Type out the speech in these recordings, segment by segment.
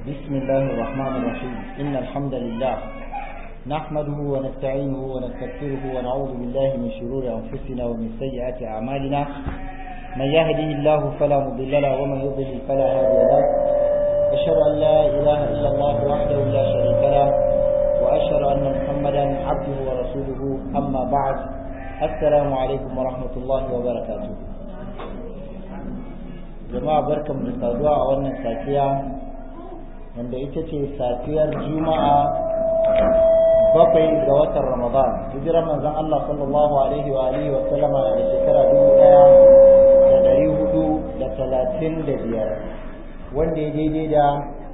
بسم الله الرحمن الرحيم إن الحمد لله نحمده ونستعينه ونستغفره ونعوذ بالله من شرور أنفسنا ومن سيئات أعمالنا من يهده الله فلا مضل له ومن يضلل فلا هادي له أشهد أن لا إله إلا الله وحده لا شريك له وأشهد أن محمدا عبده ورسوله أما بعد السلام عليكم ورحمة الله وبركاته jama'a barkan da saduwa a wannan safiya wanda ita ce safiyar juma'a bakwai ga watan ramadan hijirar manzon Allah sallallahu alaihi wa alihi wa sallama da shekara dubu daya da dari hudu da talatin da biyar wanda ya daidai da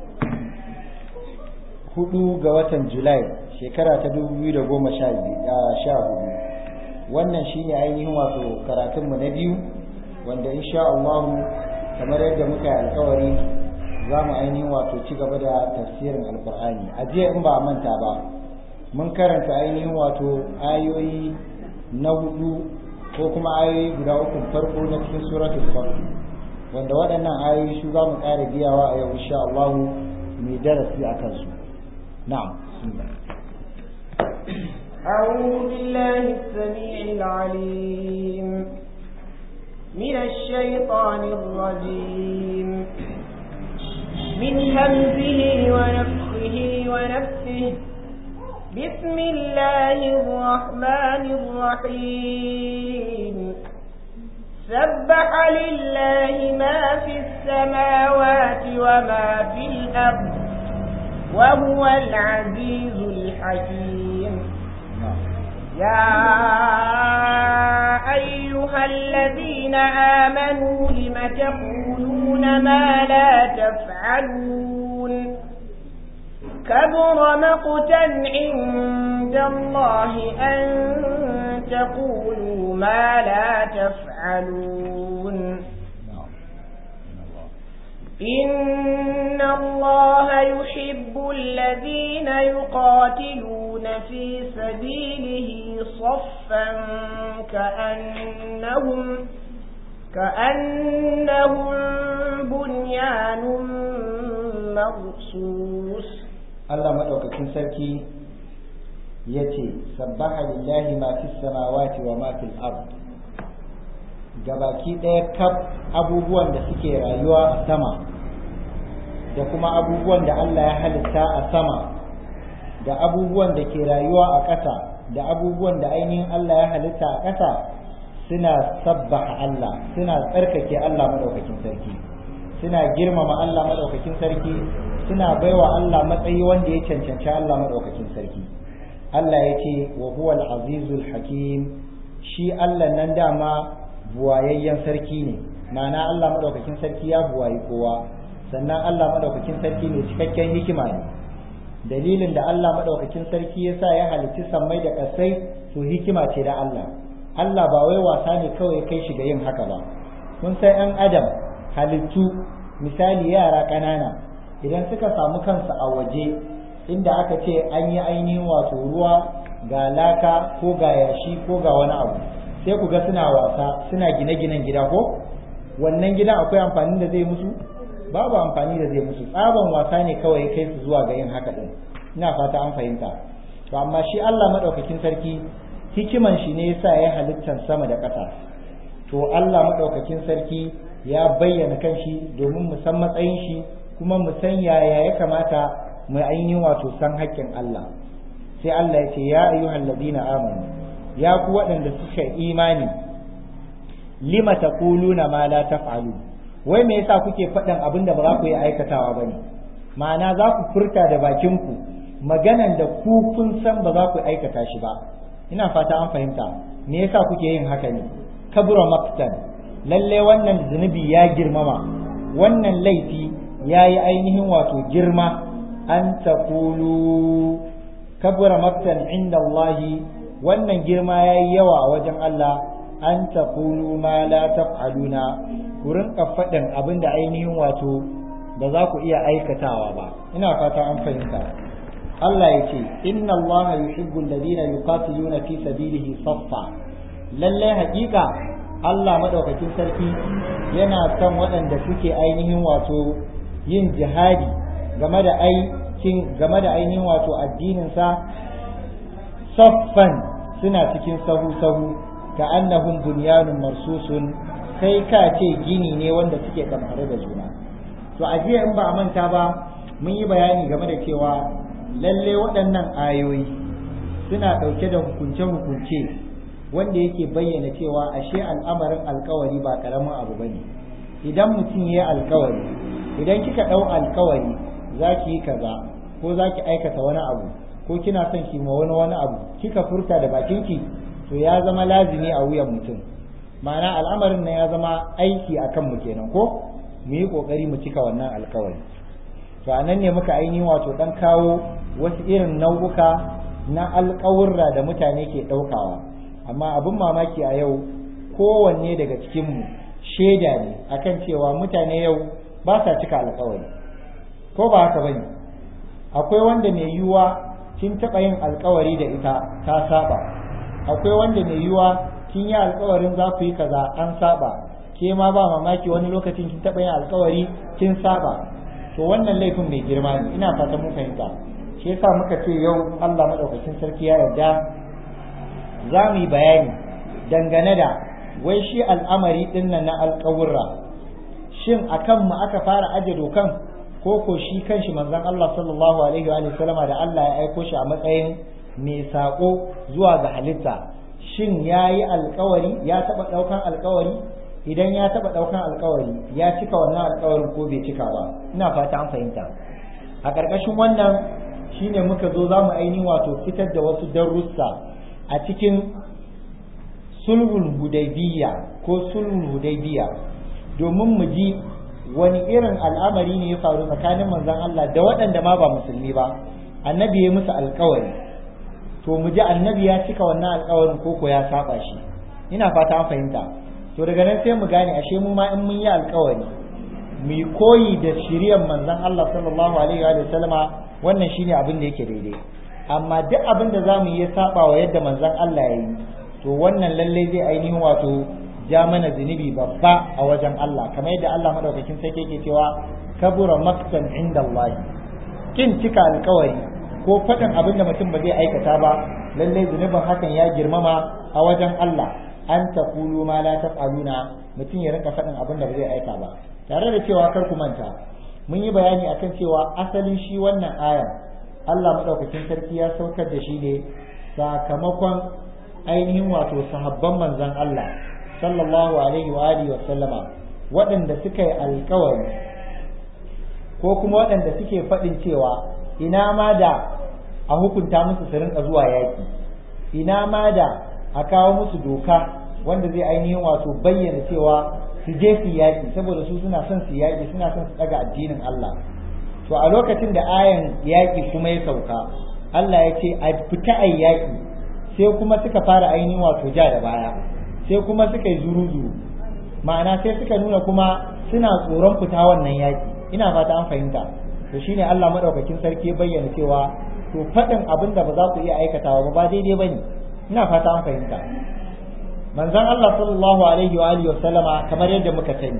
hudu ga watan julai shekara ta dubu biyu da goma sha hudu wannan shine ainihin wato karatunmu na biyu wanda insha Allah kamar yadda muka yi alkawari za mu ainihin wato ci gaba da tafsirin alkur'ani a jiya in ba manta ba mun karanta ainihin wato ayoyi na hudu ko kuma ayoyi guda uku farko na cikin suratul saff wanda waɗannan ayoyi su za mu ƙara biyawa a yau insha Allah mai darasi a kansu na'am أعوذ بالله السميع العليم من الشيطان الرجيم من همزه ونفخه ونفسه بسم الله الرحمن الرحيم سبح لله ما في السماوات وما في الأرض وهو العزيز الحكيم يا أيها الذين آمنوا لم تقولون ما لا تفعلون كبر مقتا عند الله أن تقولوا ما لا تفعلون إن الله يحب الذين يقاتلون في سبيله صفا كأنهم كأنهم بنيان مرصوص Allah madaukakin sarki yace sabbaha lillahi ma fis samawati wa ma fil ard gabaki ɗaya kaf abubuwan da suke rayuwa a sama da kuma abubuwan da Allah ya halitta a sama da abubuwan da ke rayuwa a ƙasa da abubuwan da ainihin Allah ya halitta a ƙasa suna sabbaha Allah suna tsarkake Allah madaukakin sarki suna girmama Allah madaukakin sarki suna baiwa Allah matsayi wanda ya cancanci Allah madaukakin sarki Allah ya ce wa huwa al-azizul hakim shi Allah nan dama buwayayyen sarki ne ma'ana Allah madaukakin sarki ya buwayi kowa sannan Allah madaukakin sarki ne cikakken hikima ne dalilin da Allah madaukakin sarki yasa ya halicci sammai da kasai to hikima ce da Allah Allah ba wai wasa ne kawai kai shi ga yin haka ba kun san ɗan adam halittu misali yara ƙanana idan suka samu kansu a waje inda aka ce an yi ainihin wato ruwa ga laka ko ga yashi ko ga wani abu sai ku ga suna wasa suna gine-ginen gida ko wannan gidan akwai amfani da zai musu babu amfani da zai musu tsaban wasa ne kawai kai su zuwa ga yin haka din ina fata an fahimta to amma shi Allah madaukakin sarki hikiman shi ne yasa ya halittar sama da ƙasa to Allah madaukakin sarki ya bayyana kanshi domin mu san matsayin shi kuma mu san yaya ya kamata mu ainihin wato san haƙƙin Allah sai Allah ya ce ya ayyuhal ladina amanu ya ku waɗanda suka imani lima taquluna ma la taf'alu wai me yasa kuke faɗin abin da ba za ku yi aikatawa bane ma'ana za ku furta da bakin ku maganan da ku kun san ba za ku aikata shi ba ina fata an fahimta me yasa kuke yin haka ne kabura maqtan lalle wannan zunubi ya girmama wannan laifi ya yi ainihin wato girma an taqulu kabura maqtan inda Allahi wannan girma ya yi yawa a wajen Allah an taqulu ma la taf'aluna ku rinka faɗin abin da ainihin wato ba za ku iya aikatawa ba ina fata an fahimta Allah ya ce inna Allah yuhibbu alladhina yuqatiluna fi sabilihi saffa lalle haƙiƙa Allah madaukakin sarki yana son waɗanda suke ainihin wato yin jihadi game da aikin game da ainihin wato addininsa saffan suna cikin sahu-sahu ka annahum bunyanun marsusun kai ka ce gini ne wanda suke kamfare da juna to a jiya in ba a manta ba mun yi bayani game da cewa lalle waɗannan ayoyi suna ɗauke da hukunce-hukunce wanda yake bayyana cewa ashe al'amarin alkawari ba ƙaramin abu ba ne idan mutum ya yi alkawari idan kika ɗau alkawari za ki yi kaza ko za ki aikata wani abu ko kina son ki ma wani wani abu kika furta da bakinki to ya zama lazimi a wuyan mutum ma'ana al'amarin nan ya zama aiki a kanmu kenan ko mu yi ƙoƙari mu cika wannan alkawari to a nan ne muka ainihin wato ɗan kawo wasu irin nau'uka na alƙawurra da mutane ke ɗaukawa amma abin mamaki a yau kowanne daga cikinmu shaida ne akan cewa mutane yau ba sa cika alƙawari ko ba haka bane akwai wanda mai yiwuwa kin taɓa yin alƙawari da ita ta saba akwai wanda mai yiwuwa kin yi alƙawarin za ku yi kaza an saba ke ma ba mamaki wani lokacin kin taɓa yin alƙawari kin saba to wannan laifin mai girma ne ina fatan mun fahimta shi yasa muka ce yau Allah madaukakin sarki ya yarda za mu yi bayani dangane da wai shi al'amari din nan na alƙawurra shin akan mu aka fara aje dokan ko ko shi kanshi manzon Allah sallallahu alaihi wa sallama da Allah ya aiko shi a matsayin mai sako zuwa ga halitta shin yayi alƙawari ya taba daukan alƙawari idan ya taba daukan alƙawari ya cika wannan alƙawarin ko bai cika ba ina fata an fahimta a ƙarƙashin wannan shine muka zo za mu ainihin wato fitar da wasu darussa a cikin sulhul hudaybiya ko sulhul hudaybiya domin mu ji wani irin al'amari ne ya faru tsakanin manzon Allah da waɗanda ma ba musulmi ba annabi ya musu alƙawari to mu ji annabi ya cika wannan alƙawarin ko ko ya saba shi ina fata an fahimta to daga nan sai mu gane ashe mu ma in mun yi alƙawari mu yi koyi da shiriyar manzon Allah sallallahu alaihi wa sallama wannan shine abin da yake daidai amma duk abin da zamu yi ya saba wa yadda manzon Allah ya yi to wannan lalle zai ainihin wato ja mana zunubi babba a wajen Allah kamar yadda Allah madaukakin sarki yake cewa kabura maktan inda Allah kin cika alkawari ko faɗin abin da mutum ba zai aikata ba lalle zunubin hakan ya girmama a wajen Allah an taqulu ma la taf'aluna mutum ya rinka faɗin abin da ba zai aika ba tare da cewa kar ku manta mun yi bayani akan cewa asalin shi wannan ayan Allah madaukakin sarki ya saukar da shi ne sakamakon ainihin wato sahabban manzon Allah sallallahu alaihi wa alihi wa sallama waɗanda suka yi alkawari ko kuma waɗanda suke faɗin cewa ina ma da a hukunta musu su rinka zuwa yaƙi ina ma da a kawo musu doka wanda zai ainihin wato bayyana cewa su je su yaƙi saboda su suna son su yaƙi suna son su ɗaga addinin Allah to a lokacin da ayan yaƙi kuma ya sauka Allah ya ce a fita a yaƙi sai kuma suka fara ainihin wato ja da baya sai kuma suka yi zuru-zuru ma'ana sai suka nuna kuma suna tsoron fita wannan yaƙi ina fata an fahimta to shine Allah madaukakin sarki ya bayyana cewa to faɗin abin da ba za ku iya aikatawa ba ba daidai bane ina fata an fahimta manzon Allah sallallahu alaihi wa alihi wa sallama kamar yadda muka sani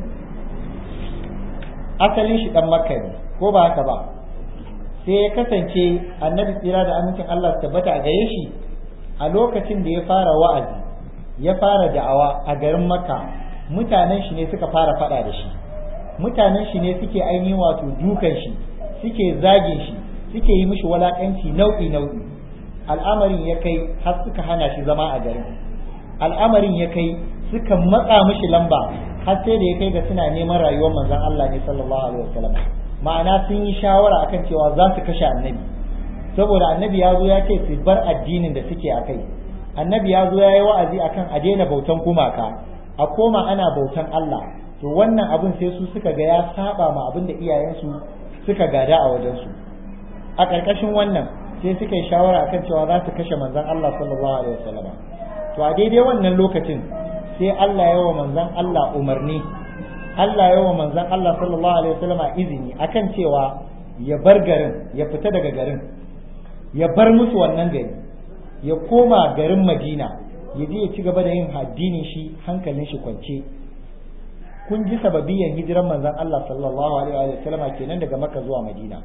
asalin shi dan makka ne ko ba haka ba sai ya kasance annabi tsira da amincin Allah su tabbata a gare shi a lokacin da ya fara wa'azi ya fara da'awa a garin makka mutanen shi ne suka fara faɗa da shi mutanen shi ne suke ainihin wato dukan shi suke zagin shi suke yi mishi walakanci nau'i nau'i al'amarin ya kai har suka hana shi zama a garin al'amarin ya kai suka matsa mishi lamba har sai da ya kai ga suna neman rayuwar manzon Allah ne sallallahu alaihi wasallam ma'ana sun yi shawara akan cewa za su kashe annabi saboda annabi ya zo ya ce su bar addinin da suke a kai annabi ya zo ya yi wa'azi akan a daina bautan gumaka a koma ana bautan Allah to wannan abin sai su suka ga ya saba ma abin da iyayensu suka gada a wajensu a ƙarƙashin wannan sai suka yi shawara akan cewa za su kashe manzon Allah sallallahu alaihi wasallam to a daidai wannan lokacin sai Allah ya wa manzon Allah umarni Allah ya wa manzon Allah sallallahu alaihi wasallam izini akan cewa ya bar garin ya fita daga garin ya bar musu wannan gari ya koma garin Madina ya je ya ci gaba da yin addinin shi hankalin shi kwance kun ji sababiyan hijiran manzon Allah sallallahu alaihi wa sallama kenan daga Makka zuwa Madina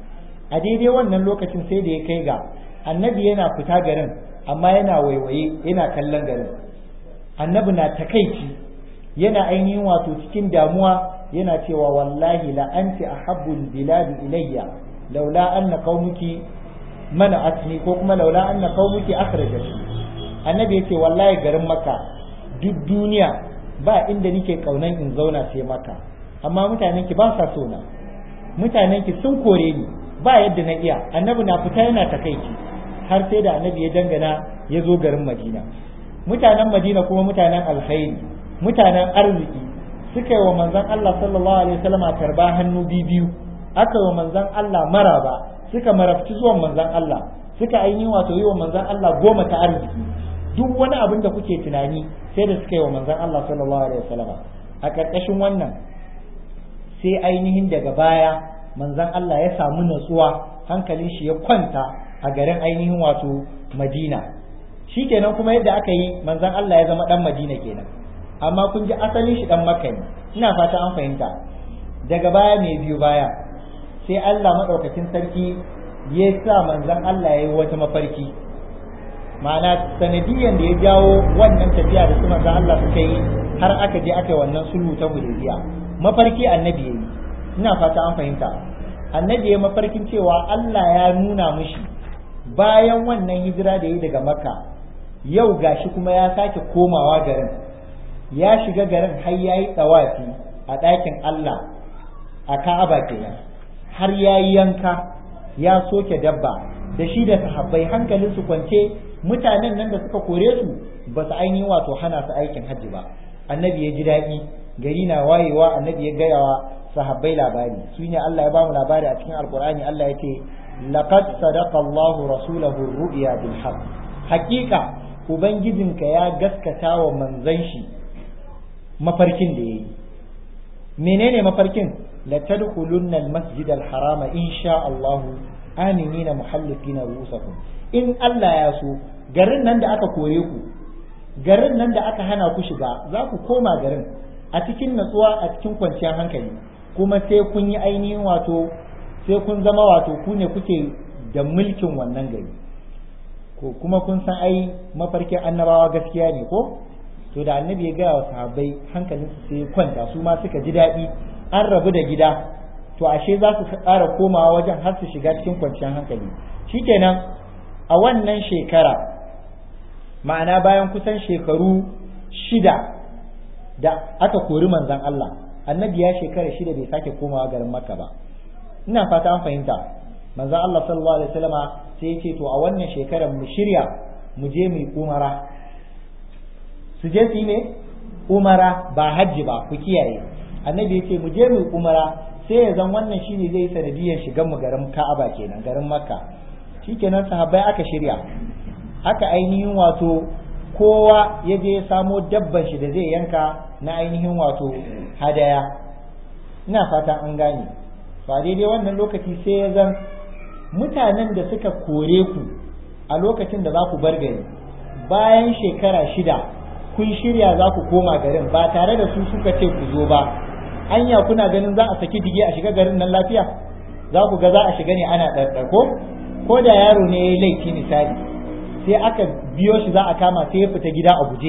a daidai wannan lokacin sai da ya kai ga annabi yana fita garin amma yana waiwaye yana kallon garin annabi na takaici yana ainihin wato cikin damuwa yana cewa wallahi la anti ahabbul biladi ilayya laula anna qaumuki mana'atni ko kuma laula anna qaumuki akhrajatni annabi yace wallahi garin maka duk duniya ba inda nake kaunan in zauna sai maka amma mutanen ki ba sa so na mutanen ki sun kore ni ba yadda na iya annabi na fita yana takaici har sai da annabi ya dangana ya zo garin madina mutanen madina kuma mutanen alkhairi mutanen arziki suka yi wa manzon Allah sallallahu alaihi wasallam tarba hannu biyu aka yi wa manzon Allah maraba suka marabci zuwan manzon Allah suka ainihin wato yi wa manzon Allah goma ta arziki duk wani abin da kuke tunani sai da suka yi wa manzon Allah sallallahu alaihi wasallam a ƙarƙashin wannan sai ainihin daga baya manzon Allah ya samu natsuwa hankalin shi ya kwanta a garin ainihin wato Madina shikenan kuma yadda aka yi manzon Allah ya zama dan Madina kenan amma kun ji asalin shi dan Makka ne ina fata an fahimta daga baya mai biyu baya sai Allah madaukakin sarki ya sa manzon Allah ya yi wata mafarki ma'ana sanadiyan da ya jawo wannan tafiya da su manzon Allah suka yi har aka je aka yi wannan sulhu ta Hudaybiya mafarki annabi yayi ina fata an fahimta annabi ya mafarkin cewa Allah ya nuna mishi bayan wannan hijira da yi daga makka yau gashi kuma ya sake komawa garin ya shiga garin har ya yi tsawafi a ɗakin Allah a ka'aba kenan har ya yi yanka ya soke dabba da shi da sahabbai hankalin su kwance mutanen nan da suka kore su ba su ainihin wato hana su aikin hajji ba annabi ya ji daɗi gari na wayewa annabi ya gaya wa sahabbai labari su ne Allah ya bamu labari a cikin alkur'ani Allah ya ce laqad sadaqa Allahu rasulahu ru'ya bil haqq haqiqa ubangijinka ya gaskata wa manzon shi mafarkin da yayi menene mafarkin la tadkhulunna al masjid al harama insha Allah aminina muhallikina rusakum in Allah ya so garin nan da aka kore ku garin nan da aka hana ku shiga za ku koma garin a cikin natsuwa a cikin kwanciyar hankali kuma sai kun yi ainihin wato sai kun zama wato ku ne kuke da mulkin wannan gari ko kuma kun san ai mafarkin annabawa gaskiya ne ko to da annabi ya gaya wa sahabbai hankalin su sai kwanta su ma suka ji daɗi an rabu da gida to ashe za su ƙara komawa wajen har su shiga cikin kwanciyar hankali shikenan a wannan shekara ma'ana bayan kusan shekaru shida da aka kori manzon Allah annabi ya shekara shida bai sake komawa garin makka ba ina fata an fahimta manzon Allah sallallahu alaihi wasallama sai ya ce to a wannan shekarar mu shirya mu je mu yi umara su je su yi ne umara ba hajji ba ku kiyaye annabi ya ce mu je mu yi umara sai ya zan wannan shine zai sanadiyar shigan mu garin Ka'aba kenan garin Makka shikenan sahabbai aka shirya aka ainihin wato kowa ya je ya samo dabban shi da zai yanka na ainihin wato hadaya ina fata an gane ba daidai wannan lokaci sai ya zan mutanen da suka kore ku a lokacin da za ku bar gari bayan shekara shida kun shirya za ku koma garin ba tare da su suka ce ku zo ba anya kuna ganin za a saki dige a shiga garin nan lafiya za ku ga za a shiga ne ana ɗarɗarko ko da yaro ne ya yi laifi misali sai aka biyo shi za a kama sai ya fita gida a guje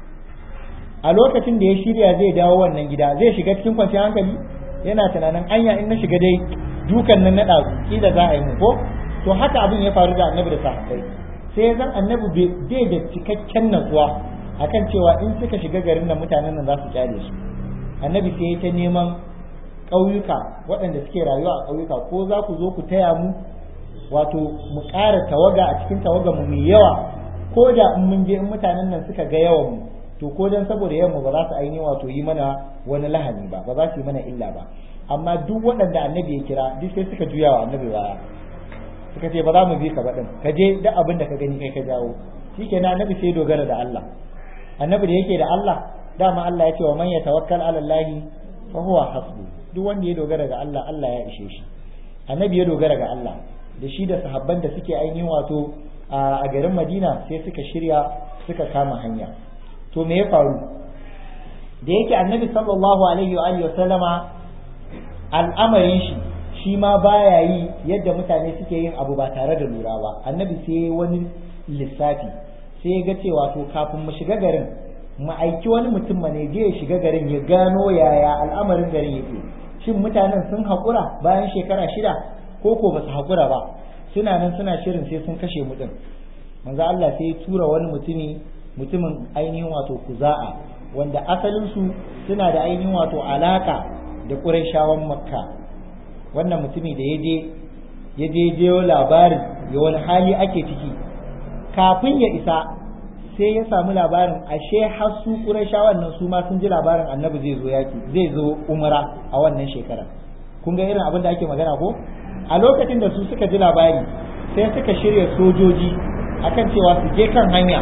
a lokacin da ya shirya zai dawo wannan gida zai shiga cikin kwanciyar hankali yana tunanin anya in na shiga dai dukan nan na ɗazu kila za a yi mu ko to haka abin ya faru da annabi da sahabbai sai zan annabi bai da cikakken natsuwa akan cewa in suka shiga garin nan mutanen nan za su kyale su annabi sai ya ta neman ƙauyuka waɗanda suke rayuwa a ƙauyuka ko za ku zo ku taya mu wato mu ƙara tawaga a cikin tawaga mu mai yawa ko da in mun je in mutanen nan suka ga yawan mu to ko dan saboda yawan mu ba za su ainihin wato yi mana wani lahani ba ba za su yi mana illa ba amma duk waɗanda annabi ya kira duk sai suka juya wa annabi baya suka ce ba za mu bi ka ba din ka je duk abin da ka gani kai ka jawo shikenan annabi sai dogara da Allah annabi da yake da Allah dama Allah ya ce wa man yatawakkal ala Allah fa huwa hasbu duk wanda ya dogara ga Allah Allah ya ishe shi annabi ya dogara ga Allah da shi da sahabban da suke ainihin wato a garin Madina sai suka shirya suka kama hanya to me ya faru da yake annabi sallallahu alaihi wa alihi wa sallama al'amarin shi shi ma baya yi yadda mutane suke yin abu ba tare da lura ba annabi sai wani lissafi sai ya ga cewa to kafin mu shiga garin mu aiki wani mutum ne je ya shiga garin ya gano yaya al'amarin garin yake shin mutanen sun haƙura bayan shekara shida ko ko ba su haƙura ba suna nan suna shirin sai sun kashe mu din manzo Allah sai ya tura wani mutumi mutumin ainihin wato kuza'a wanda asalin su suna da ainihin wato alaka da Qurayshawan Makka wannan mutumi da ya je ya je je labarin ya wani hali ake ciki kafin ya isa sai ya samu labarin ashe har su Qurayshawan nan su ma sun ji labarin Annabi zai zo yaki zai zo umra a wannan shekara kun ga irin abin da ake magana ko a lokacin da su suka ji labari sai suka shirya sojoji akan cewa su je kan hanya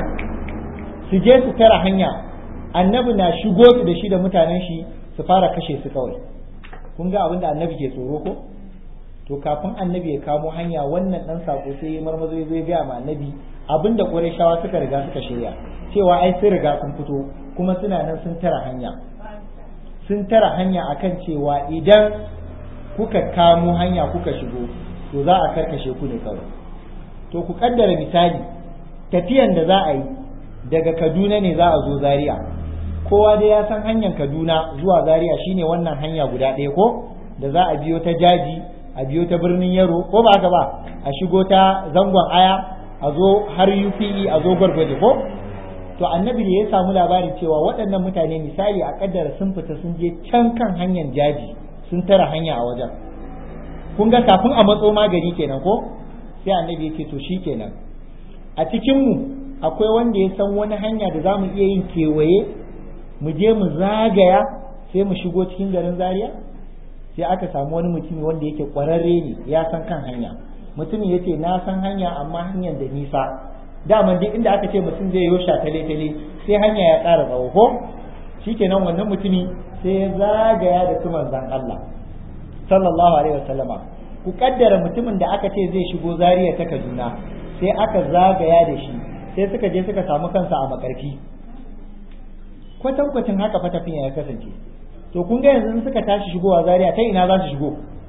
su je su tara hanya annabi na shigo su da shi da mutanen shi su fara kashe su kawai kun ga abin da annabi ke tsoro ko to kafin annabi ya kamo hanya wannan dan sako sai ya marmazo ya zo ya gaya ma annabi abin da qurayshawa suka riga suka shirya cewa ai sun riga sun fito kuma suna nan sun tara hanya sun tara hanya akan cewa idan kuka kamo hanya kuka shigo to za a karkashe ku ne kawai to ku kaddara misali tafiyan da za a yi daga kaduna ne za a zo zaria kowa dai ya san hanyar kaduna zuwa zaria shine wannan hanya guda ɗaya ko da za a biyo ta jaji a biyo ta birnin yaro ko ba haka ba a shigo ta zangon aya a zo har upe a zo gwargwaje ko to annabi da ya samu labarin cewa waɗannan mutane misali a kaddara sun fita sun je can kan hanyar jaji sun tara hanya a wajen kun ga kafin a matso magani kenan ko sai annabi ya ce to shi kenan a cikinmu akwai wanda ya san wani hanya da za mu iya yin kewaye mu je mu zagaya sai mu shigo cikin garin zaria sai aka samu wani mutumi wanda yake kwararre ne ya san kan hanya mutumin ya ce na san hanya amma hanyar da nisa daman duk inda aka ce mutum zai yosha tale tale sai hanya ya ƙara tsawo ko shikenan wannan mutumi sai ya zagaya da su manzan Allah sallallahu alaihi wasallama ku kaddara mutumin da aka ce zai shigo zariya ta Kaduna sai aka zagaya da shi sai suka je suka samu kansa a makarfi kwatankwacin haka fa tafiya ya kasance to kun ga yanzu suka tashi shigowa zariya ta ina za su shigo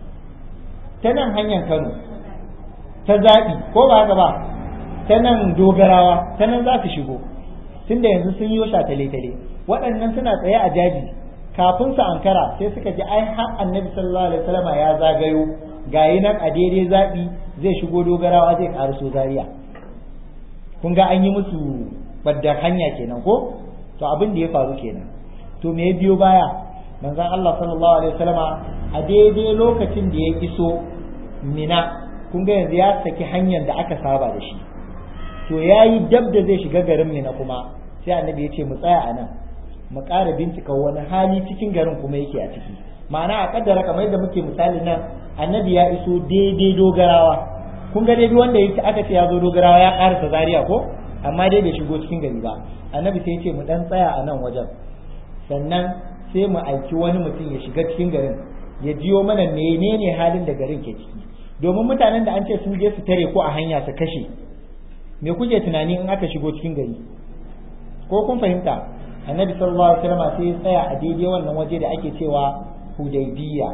ta nan hanyar Kano ta zaɓi ko ba haka ba ta nan dogarawa ta nan za su shigo tunda yanzu sun yi sha tale-tale waɗannan suna tsaye a jaji kafin su ankara sai suka ji ai har annabi sallallahu alaihi wasallam ya zagayo gayi nan a daidai zaɓi zai shigo dogarawa zai ƙaraso zaria kun ga an yi musu badda hanya kenan ko to abin da ya faru kenan to me ya biyo baya manzon Allah sallallahu alaihi wasallama a daidai lokacin da ya iso mina kun ga yanzu ya saki hanyar da aka saba da shi to yayi dab da zai shiga garin mina kuma sai annabi ya ce mu tsaya a nan mu ƙara bincika wani hali cikin garin kuma yake a ciki ma'ana a kaddara kamar yadda muke misali nan annabi ya iso daidai dogarawa kun ga dai wanda yake aka ce ya zo dogarawa ya ƙarasa zaria ko amma dai bai shigo cikin gari ba annabi sai ya ce mu dan tsaya a nan wajen sannan sai mu aiki wani mutum ya shiga cikin garin ya jiyo mana menene halin da garin ke ciki domin mutanen da an ce sun je su tare ko a hanya su kashe me kuke tunani in aka shigo cikin gari ko kun fahimta annabi sallallahu alaihi wasallam sai ya tsaya a daidai wannan waje da ake cewa hudaybiya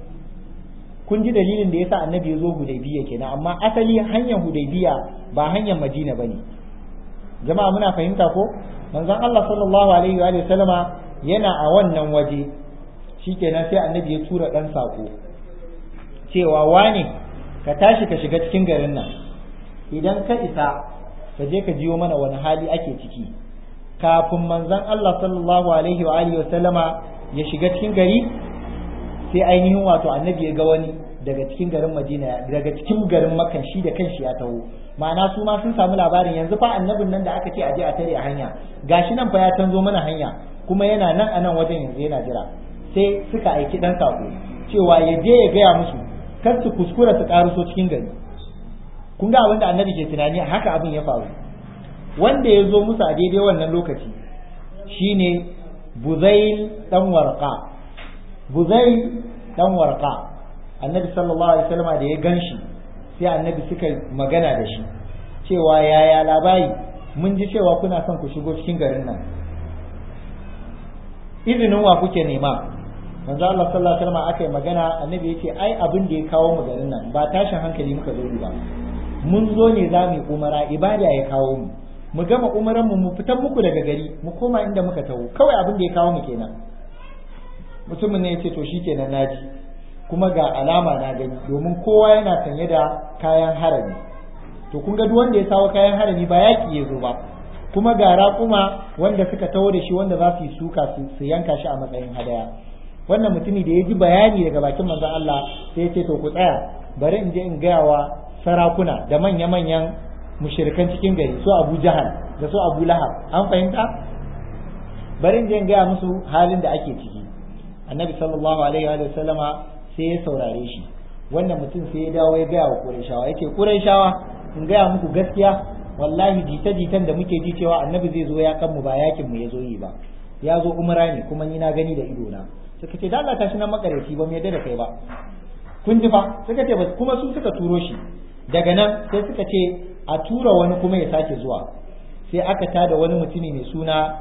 kun ji dalilin da yasa annabi ya zo hudaybiya kenan amma asali hanyar hudaybiya ba hanyar madina bane jama'a muna fahimta ko manzon Allah sallallahu alaihi wa sallama yana a wannan waje shikenan sai annabi ya tura dan sako cewa wane ka tashi ka shiga cikin garin nan idan ka isa ka je ka jiyo mana wani hali ake ciki kafin manzon Allah sallallahu alaihi wa alihi sallama ya shiga cikin gari sai ainihin wato annabi ya ga wani daga cikin garin Madina daga cikin garin Makka shi da kanshi ya taho ma'ana su ma sun samu labarin yanzu fa annabin nan da aka ce a je a tare a hanya gashi nan fa ya canzo mana hanya kuma yana nan a nan wajen yanzu yana jira sai suka aiki dan sako cewa ya je ya gaya musu kar su kuskura su karuso cikin gari kun ga abin da annabi ke tunani haka abin ya faru wanda ya zo musu a daidai wannan lokaci shine buzail dan warqa buzail dan warqa annabi sallallahu alaihi wasallam da ya ganshi sai annabi suka magana da shi cewa yaya labari mun ji cewa kuna son ku shigo cikin garin nan izinin wa kuke nema manzo Allah sallallahu alaihi wasallam aka yi magana annabi yace ai abin da ya kawo mu garin nan ba tashin hankali muka zo ba mun zo ne za mu yi umara ibada ya kawo mu mu gama umaran mu mu fitan muku daga gari mu koma inda muka taho kawai abin da ya kawo mu kenan mutumin ne yace to shikenan naji kuma ga alama na gani domin kowa yana sanye da kayan harami to kun ga duk wanda ya sawo kayan harami ba yaki ya zo ba kuma ga raƙuma wanda suka taho da shi wanda za su yi suka su yanka shi a matsayin hadaya wannan mutumi da ya ji bayani daga bakin manzon Allah sai ya ce to ku tsaya bari in je in gaya wa sarakuna da manya-manyan mushirikan cikin gari su Abu Jahal da su Abu Lahab an fahimta bari in je in gaya musu halin da ake ciki annabi sallallahu alaihi wa sallama sai ya saurare shi wannan mutum sai ya dawo ya gaya wa Qurayshawa yace Qurayshawa in gaya muku gaskiya wallahi jita-jitan da muke ji cewa annabi zai zo ya kan mu ba yakin mu ya zo yi ba ya zo umra ne kuma ni na gani da ido na suka ce da Allah ta shi nan makareci ba mu yadda da kai ba kun ji fa suka ce kuma su suka turo shi daga nan sai suka ce a tura wani kuma ya sake zuwa sai aka tada wani mutumi mai suna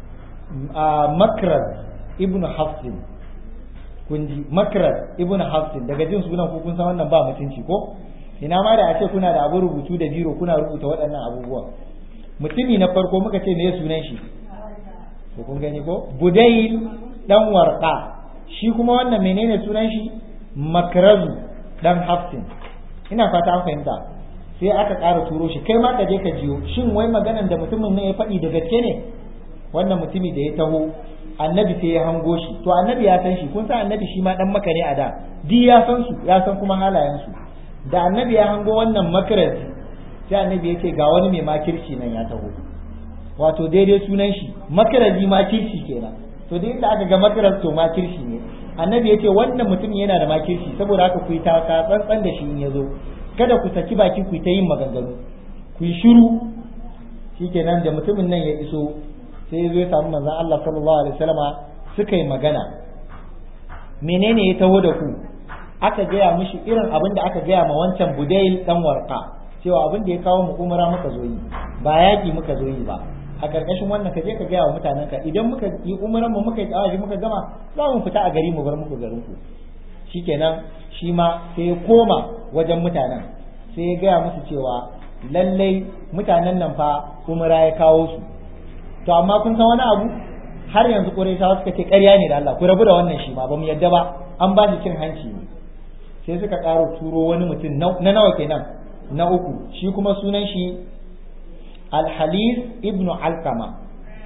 makrar ibnu hafsin kun ji makrar ibnu hafsin daga jin sunan ku kun san wannan ba mutunci ko ina ma da a ce kuna da abu rubutu da biro kuna rubuta waɗannan abubuwan mutumi na farko muka ce me sunan shi ko kun gani ko budayil dan warqa shi kuma wannan menene sunan shi makrazu dan hafsin ina fata an fahimta sai aka ƙara turo shi kai ma ka je ka jiyo shin wai maganan da mutumin nan ya faɗi da gaske ne wannan mutumi da ya taho annabi sai ya hango shi to annabi ya san shi kun san annabi shi ma dan maka ne a da di ya san su ya san kuma halayen su da annabi ya hango wannan makarazi sai annabi ya ce ga wani mai makirci nan ya taho wato daidai sunan shi makarazi makirci kenan to da inda aka ga makarar to makirci ne annabi ya ce wannan mutum yana da makirci saboda haka ku yi taka tsantsan da shi in ya zo kada ku saki baki ku ta yin maganganu ku yi shiru shikenan da mutumin nan ya iso sai ya zo ya samu manzon Allah sallallahu alaihi wasallama suka yi magana menene ya taho da ku aka gaya mishi irin abin da aka gaya ma wancan budail dan warqa cewa abin da ya kawo mu umara muka zo yi ba yaki muka zo yi ba a karkashin wannan ka je ka gaya wa mutanen ka idan muka yi umaran mu muka yi tsawaji muka gama za mu fita a gari mu bar muku garin ku shikenan shi ma sai ya koma wajen mutanen sai ya gaya musu cewa lallai mutanen nan fa umara ya kawo su to amma kun san wani abu har yanzu Qurayshawa suka ce ƙarya ne da Allah ku rabu da wannan shi ma ba mu yadda ba an ba shi cin hanci ne sai suka ƙara turo wani mutum na nawa kenan na uku shi kuma sunan shi alhalis ibnu alkama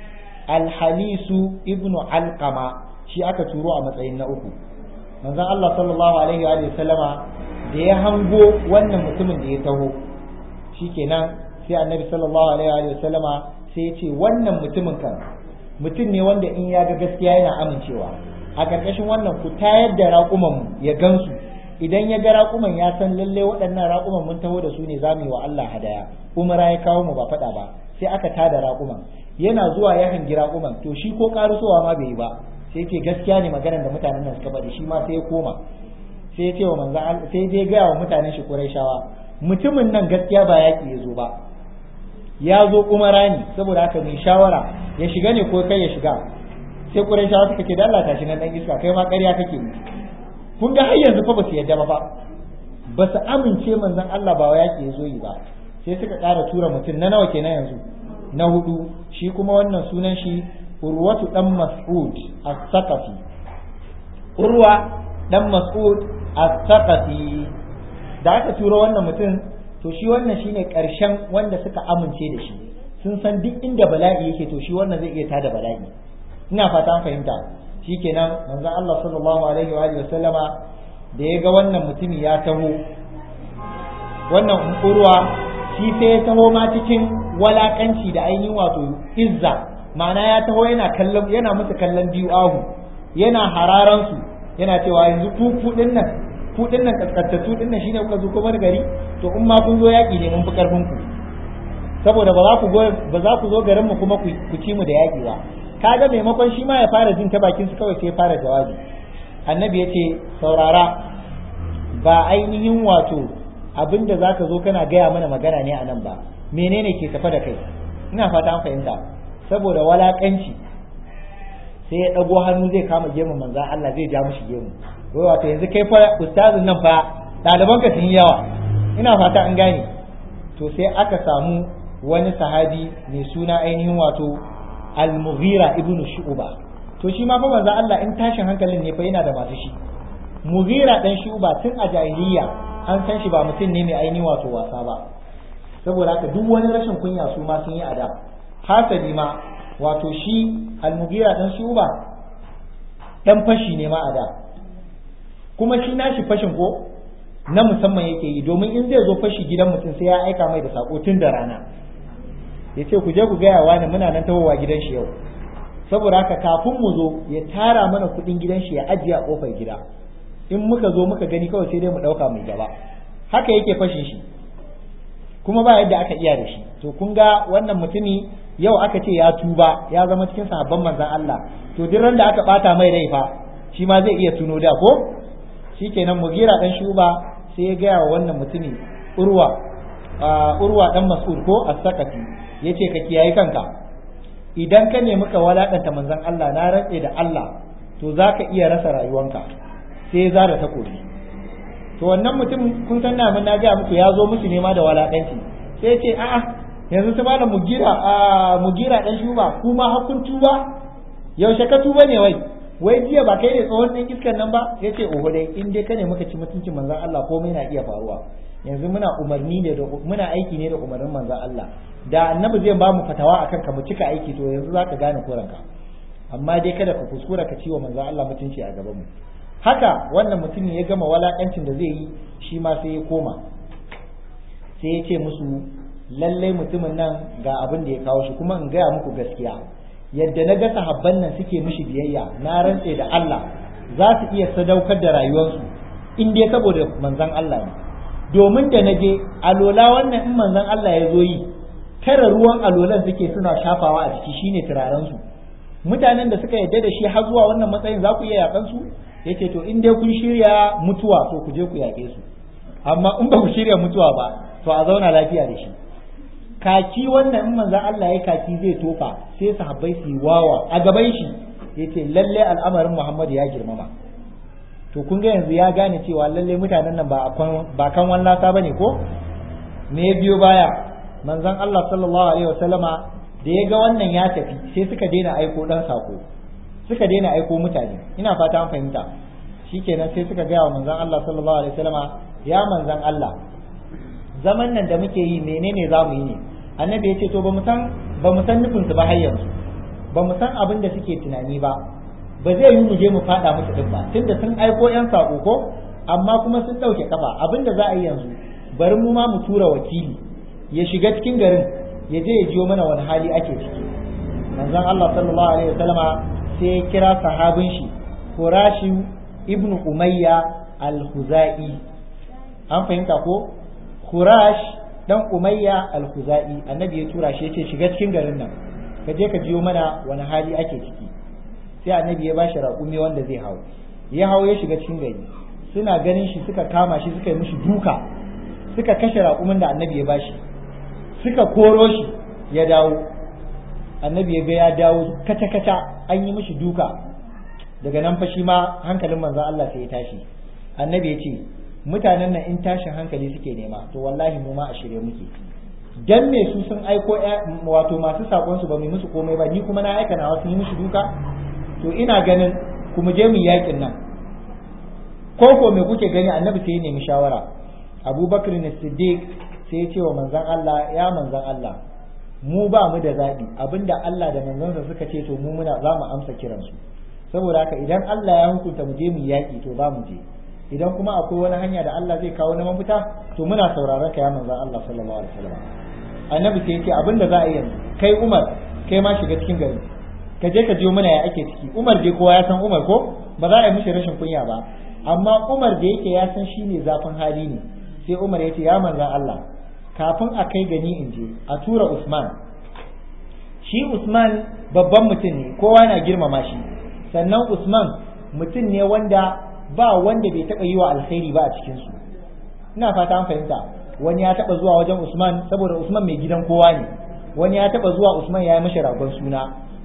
alhalisu ibnu alkama shi aka turo a matsayin na uku manzon Allah sallallahu alaihi wa sallama da ya hango wannan mutumin da ya taho shikenan sai annabi sallallahu alaihi wa sallama sai ya ce wannan mutumin kan mutum ne wanda in ya ga gaskiya yana amincewa a ƙarƙashin wannan ku tayar da raƙuman ya gansu idan ya ga raƙuman ya san lalle waɗannan raƙuman mun taho da su ne za mu yi wa Allah hadaya umara ya kawo mu ba faɗa ba sai aka tada raƙuman yana zuwa ya hangi raƙuman to shi ko ƙarusowa ma bai yi ba sai ce gaskiya ne maganar da mutanen nan suka faɗi shi ma sai ya koma sai ya ce wa manzan sai dai gaya wa mutanen shi Qurayshawa mutumin nan gaskiya ba yaƙi ya zo ba ya zo umara ne saboda haka mai shawara ya shiga ne ko kai ya shiga sai Qurayshawa suka ce da Allah tashi nan dan iska kai ma ƙarya kake yi kun ga har yanzu fa ba su yadda ba fa ba su amince manzon Allah ba yaki ya zo yi ba sai suka ƙara tura mutum na nawa kenan yanzu na hudu shi kuma wannan sunan shi urwatu dan mas'ud as-saqafi urwa dan mas'ud as-saqafi da aka tura wannan mutum to shi wannan shine karshen wanda suka amince da shi sun san duk inda bala'i yake to shi wannan zai iya tada bala'i ina fata an fahimta shikenan manzon Allah sallallahu alaihi wa alihi wasallama da ya ga wannan mutumi ya taho wannan urwa shi sai ya taho ma cikin walakanci da ainihin wato izza ma'ana ya taho yana kallon yana musu kallon biyu ahu yana hararan su yana cewa yanzu ku kudin nan kudin nan kaskantattu din nan shine kuka zo kuma gari to in ma kun zo yaki ne mun fi karfin ku saboda ba za ku ba za ku zo garin mu kuma ku ci mu da yaki ba kaga maimakon shi ma ya fara jin ta bakin su kawai sai ya fara jawabi annabi ya ce saurara ba ainihin wato abinda za ka zo kana gaya mana magana ne a nan ba menene ke tafa da kai ina fata an fahimta saboda walakanci sai ya dago hannu zai kama gemu manzon Allah zai ja mishi gemu wai wato yanzu kai fa ustazin nan fa ɗaliban ka sun yawa ina fata an gane to sai aka samu wani sahabi mai suna ainihin wato al-mughira ibnu shu'ba to shi ma fa manzo Allah in tashin hankalin ne fa yana da masu shi mughira dan shu'ba tun a jahiliya an san shi ba mutum ne mai ainihin wato wasa ba saboda haka duk wani rashin kunya su ma sun yi ada hasali ma wato shi al-mughira dan shu'ba dan fashi ne ma ada kuma shi nashi fashin ko na musamman yake yi domin in zai zo fashi gidan mutum sai ya aika mai da sako tun da rana ya ce ku je ku gaya wani muna nan tawowa gidan shi yau saboda haka kafin mu zo ya tara mana kuɗin gidan shi ya ajiye a kofar gida in muka zo muka gani kawai sai dai mu ɗauka mai gaba haka yake fashin shi kuma ba yadda aka iya da shi to kun ga wannan mutumi yau aka ce ya tuba ya zama cikin sahabban manzon Allah to duk ran da aka bata mai rai fa shi ma zai iya tuno da ko shikenan mugira dan shuba sai ya gaya wa wannan mutumi urwa urwa dan mas'ud ko as-sakati yace ka kiyaye kanka idan ka nemi ka walakanta manzon Allah na rantse da Allah to zaka iya rasa rayuwanka sai ya zara takobi to wannan mutum kun san na na ga muku ya zo musu nema da walakanci sai ya ce a'a yanzu su malam mugira a mugira dan shuba kuma hakun tuba yaushe ka tuba ne wai wai jiya ba kai ne tsohon ɗan iskan nan ba ya ce oho dai in dai ka ne muka ci mutuncin manzan Allah komai na iya faruwa yanzu muna umarni ne da muna aiki ne da umarnin manzan Allah da annabi zai ba mu fatawa akan ka mu cika aiki to yanzu zaka gane koranka amma dai kada ka kuskura ka ciwo manzan Allah mutunci a gaban mu haka wannan mutumin ya gama walakancin da zai yi shi ma sai ya koma sai ya ce musu lallai mutumin nan ga abin da ya kawo shi kuma in gaya muku gaskiya yadda na ga sahabban nan suke mishi biyayya na rantse da Allah za su iya sadaukar da rayuwarsu in dai saboda manzon Allah ne domin da na je alola wannan in manzon Allah ya zo yi tara ruwan alolan suke suna shafawa a jiki shine turaren su mutanen da suka yadda da shi har zuwa wannan matsayin za ku iya yakan su yace to in dai kun shirya mutuwa to ku je ku yaƙe su amma in ba ku shirya mutuwa ba to a zauna lafiya da shi kaki wannan in manzan Allah ya kaki zai tofa sai sahabbai su yi wawa a gaban shi yace lalle al'amarin Muhammad ya girmama to kun ga yanzu ya gane cewa lalle mutanen nan ba ba kan wallasa bane ko me biyo baya manzan Allah sallallahu alaihi wasallama da ya ga wannan ya tafi sai suka daina aiko dan sako suka daina aiko mutane ina fata an fahimta shikenan sai suka gaya wa manzan Allah sallallahu alaihi wasallama ya manzan Allah zaman nan da muke yi menene za mu yi ne annabi ya ce to ba mu san ba mu san nufin su ba har yanzu ba mu san abin da suke tunani ba ba zai yi mu je mu fada musu din ba tunda sun aiko yan sako ko amma kuma sun dauke kafa abin da za a yi yanzu bari mu ma mu tura wakili ya shiga cikin garin ya je ya jiyo mana wani hali ake ciki manzon Allah sallallahu alaihi wasallama sai ya kira sahabin shi Qurashi ibn Umayya al-Khuzai an fahimta ko Khurash dan Umayya al-Khuzai annabi ya tura shi yace shiga cikin garin nan ka je ka jiyo mana wani hali ake ciki sai annabi ya bashi raƙumi wanda zai hau ya hau ya shiga cikin gari suna ganin shi suka kama shi suka yi mishi duka suka kashe raƙumin da annabi ya bashi suka koro shi ya dawo annabi ya ga ya dawo kaca kaca an yi mishi duka daga nan fa shi ma hankalin manzon Allah sai ya tashi annabi ya ce mutanen nan in tashin hankali suke nema to wallahi mu ma a shirye muke dan me su sun aiko wato masu sakon su ba mu musu komai ba ni kuma na aika nawa sun yi musu duka to ina ganin ku mu je mu yakin nan ko ko me kuke gani annabi sai ya nemi shawara abubakar ne siddiq sai ya ce wa manzon Allah ya manzon Allah mu ba mu da zaɓi abinda Allah da manzansa suka ce to mu muna za mu amsa kiransu saboda haka idan Allah ya hukunta mu je mu yaƙi to za mu je idan kuma akwai wani hanya da Allah zai kawo na mafita to muna sauraron ka ya manzon Allah sallallahu alaihi wasallam annabi sai ya ce abinda za a yi yanzu kai Umar kai ma shiga cikin gari ka je ka jiyo mana ya ake ciki Umar dai kowa ya san Umar ko ba za a yi mishi rashin kunya ba amma Umar da yake ya san shine zafin hali ne sai Umar ya ce ya manzon Allah kafin a kai gani in je a tura Usman shi Usman babban mutum ne kowa na girmama shi sannan Usman mutum ne wanda ba wanda bai taɓa yi wa alkhairi ba a cikinsu ina fata an fahimta wani ya taɓa zuwa wajen Usman saboda Usman mai gidan kowa ne wani ya taɓa zuwa Usman ya yi mashi ragon suna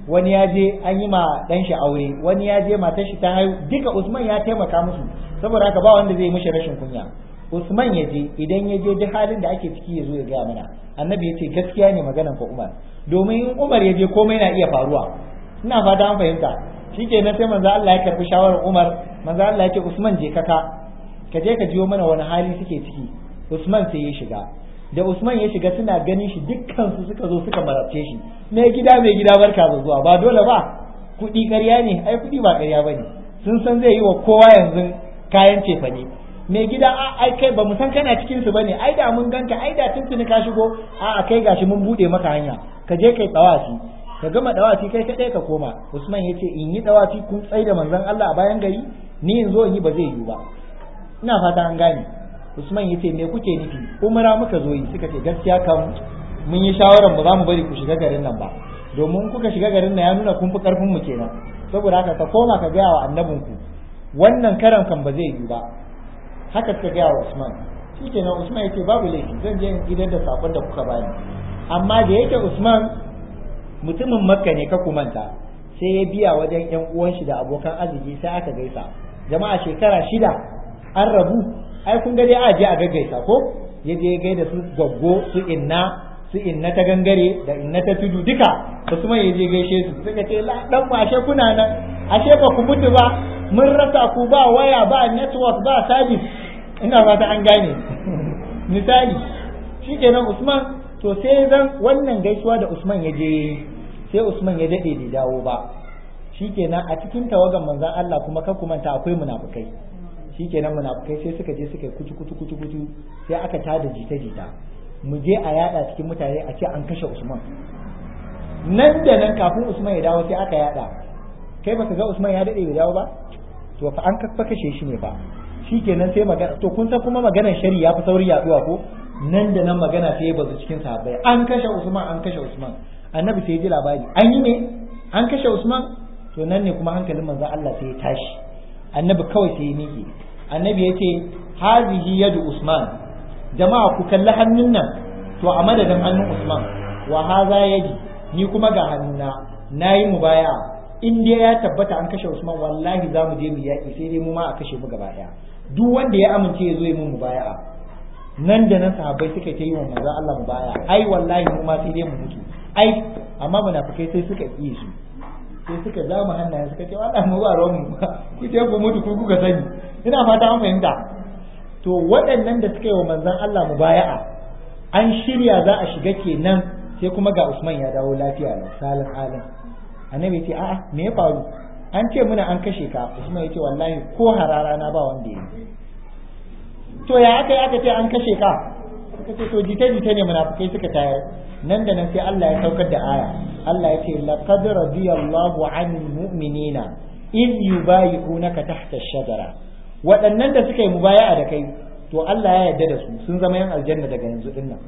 wani ya je an yi ma dan shi aure wani ya je matar shi ta haihu duka Usman ya taimaka musu saboda haka ba wanda zai mishi rashin kunya Usman ya je idan ya je duk halin da ake ciki ya zo ya gaya mana annabi ya ce gaskiya ne maganan ka Umar domin in Umar ya je komai na iya faruwa ina fata an fahimta shikenan sai manzo Allah ya karbi shawarar Umar manzo Allah ya ce Usman je kaka ka je ka jiyo mana wani hali suke ciki Usman sai ya shiga da Usman ya shiga suna ganin shi dukkan su suka zo suka marabce shi mai gida mai gida barka da zuwa ba dole ba kuɗi ƙarya ne ai kuɗi ba ƙarya bane sun san zai yi wa kowa yanzu kayan cefa ne mai gida a ai kai ba mu san kana cikin su bane ai da mun ganka ai da tuntuni ka shigo a kai gashi mun bude maka hanya ka je kai tsawafi ka gama dawafi kai kadai ka koma Usman ya ce in yi dawafi kun tsai da manzon Allah a bayan gari ni in zo in yi ba zai yiwu ba ina fata an gane Usman ya ce me kuke nufi umara muka zo yi suka ce gaskiya kan mun yi shawaran ba za mu bari ku shiga garin nan ba domin kuka shiga garin nan ya nuna kun fi karfin mu kenan saboda haka ka koma ka gaya wa annabinku wannan karan kan ba zai yiwu ba haka suka gaya wa Usman shikenan Usman ya ce babu laifi zan je in gidan da sakon da kuka bani amma da yake Usman mutumin makka ne ka kumanta sai ya biya wajen yan uwan shi da abokan arziki sai aka gaisa jama'a shekara shida an rabu ai kun ga dai a je a gaggaisa ko ya je gaida su gaggo su inna su inna ta gangare da inna ta tudu duka Usman ya je gaishe su suka ce la dan mu ashe kuna nan ashe ba ku mutu ba mun rasa ku ba waya ba network ba service ina fata an gane misali shikenan Usman to sai zan wannan gaisuwa da Usman ya je sai Usman ya dade bai dawo ba shikenan a cikin tawagan manzon Allah kuma ka kumanta akwai munafukai shikenan munafukai sai suka je suka kutu kutu kutu kutu sai aka tada jita jita mu je a yada cikin mutane a ce an kashe Usman nan da nan kafin Usman ya dawo sai aka yada kai baka ga Usman ya dade bai dawo ba to fa an kafa kashe shi ne fa shikenan sai magana to kun san kuma maganar shari'a ya fi sauri yaduwa ko nan da nan magana sai ya bazu cikin sahabbai an kashe Usman an kashe Usman annabi sai ya ji labari an yi ne an kashe Usman to nan ne kuma hankalin manzon Allah sai ya tashi annabi kawai sai ya miƙe annabi ya ce hazihi yadu Usman jama'a ku kalli hannun nan to a madadin hannun Usman wa haza yaji ni kuma ga hannuna nayi mubaya in dai ya tabbata an kashe Usman wallahi za mu je mu yaƙi sai dai mu ma a kashe mu gaba ɗaya duk wanda ya amince ya zo ya mun mubaya'a nan da nan sahabbai suka ta yi wa manzo Allah mubaya ai wallahi mu ma sai dai mu mutu ai amma munafikai sai suka yi su sai suka zama hannaye suka ce wallahi mu ba ruwan mu ku ce ku mutu ku kuka sani ina fata an fahimta to waɗannan da suka yi wa manzon Allah mubaya'a an shirya za a shiga kenan sai kuma ga Usman ya dawo lafiya lau salin halin annabi ce a'a me ya faru an ce muna an kashe ka Usman ya ce wallahi ko harara na ba wanda ya yi to ya aka yi aka ce an kashe ka suka ce to jita jita ne munafikai suka tayar nan da nan sai Allah ya saukar da aya Allah ya ce laqad radiyallahu 'anil mu'minina iz yubayi'unaka tahta ash-shajara waɗannan da suka yi mubaya'a da kai to Allah ya yarda da su sun zama yan aljanna daga yanzu din nan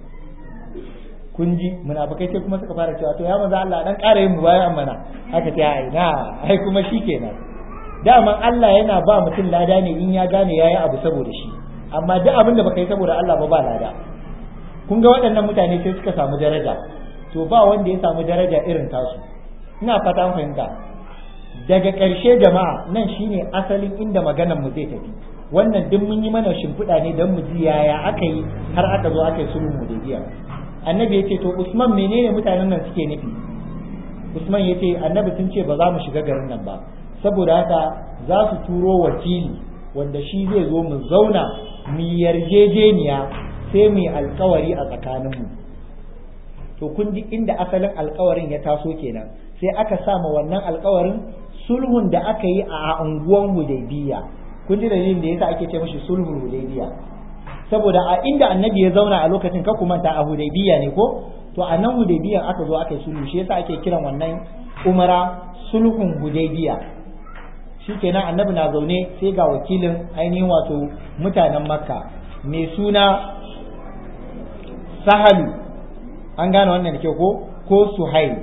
kun ji munafikai sai kuma suka fara cewa to ya manzo Allah dan ƙara yin mubaya'a mana aka ce ai na ai kuma shikenan daman Allah yana ba mutum lada ne in ya gane yayi abu saboda shi amma duk abin da baka yi saboda Allah ba ba lada kun ga waɗannan mutane sai suka samu daraja to ba wanda ya samu daraja irin tasu ina fata an fahimta daga ƙarshe jama'a nan shine asalin inda maganar mu zai tafi wannan duk mun yi mana shimfiɗa ne don mu ji yaya aka yi har aka zo aka yi sulhun hudaybiya annabi ya ce to usman menene mutanen nan suke nufi usman ya ce annabi sun ce ba za mu shiga garin nan ba saboda haka za su turo wakili wanda shi zai zo mu zauna mu yarjejeniya sai mu yi alkawari a tsakaninmu to kun ji inda asalin alkawarin ya taso kenan sai aka sama wannan alkawarin sulhun da aka yi a unguwan hudaybiya kun ji dalilin da yasa ake ce mashi sulhul hudaybiya saboda a inda annabi ya zauna a lokacin ka kuma ta a hudaybiya ne ko to a nan hudaybiyan aka zo aka yi sulhu shi yasa ake kiran wannan umara sulhun hudaybiya shikenan annabi na zaune sai ga wakilin ainihin wato mutanen makka mai suna sahalu an gane wannan da kyau ko ko suhail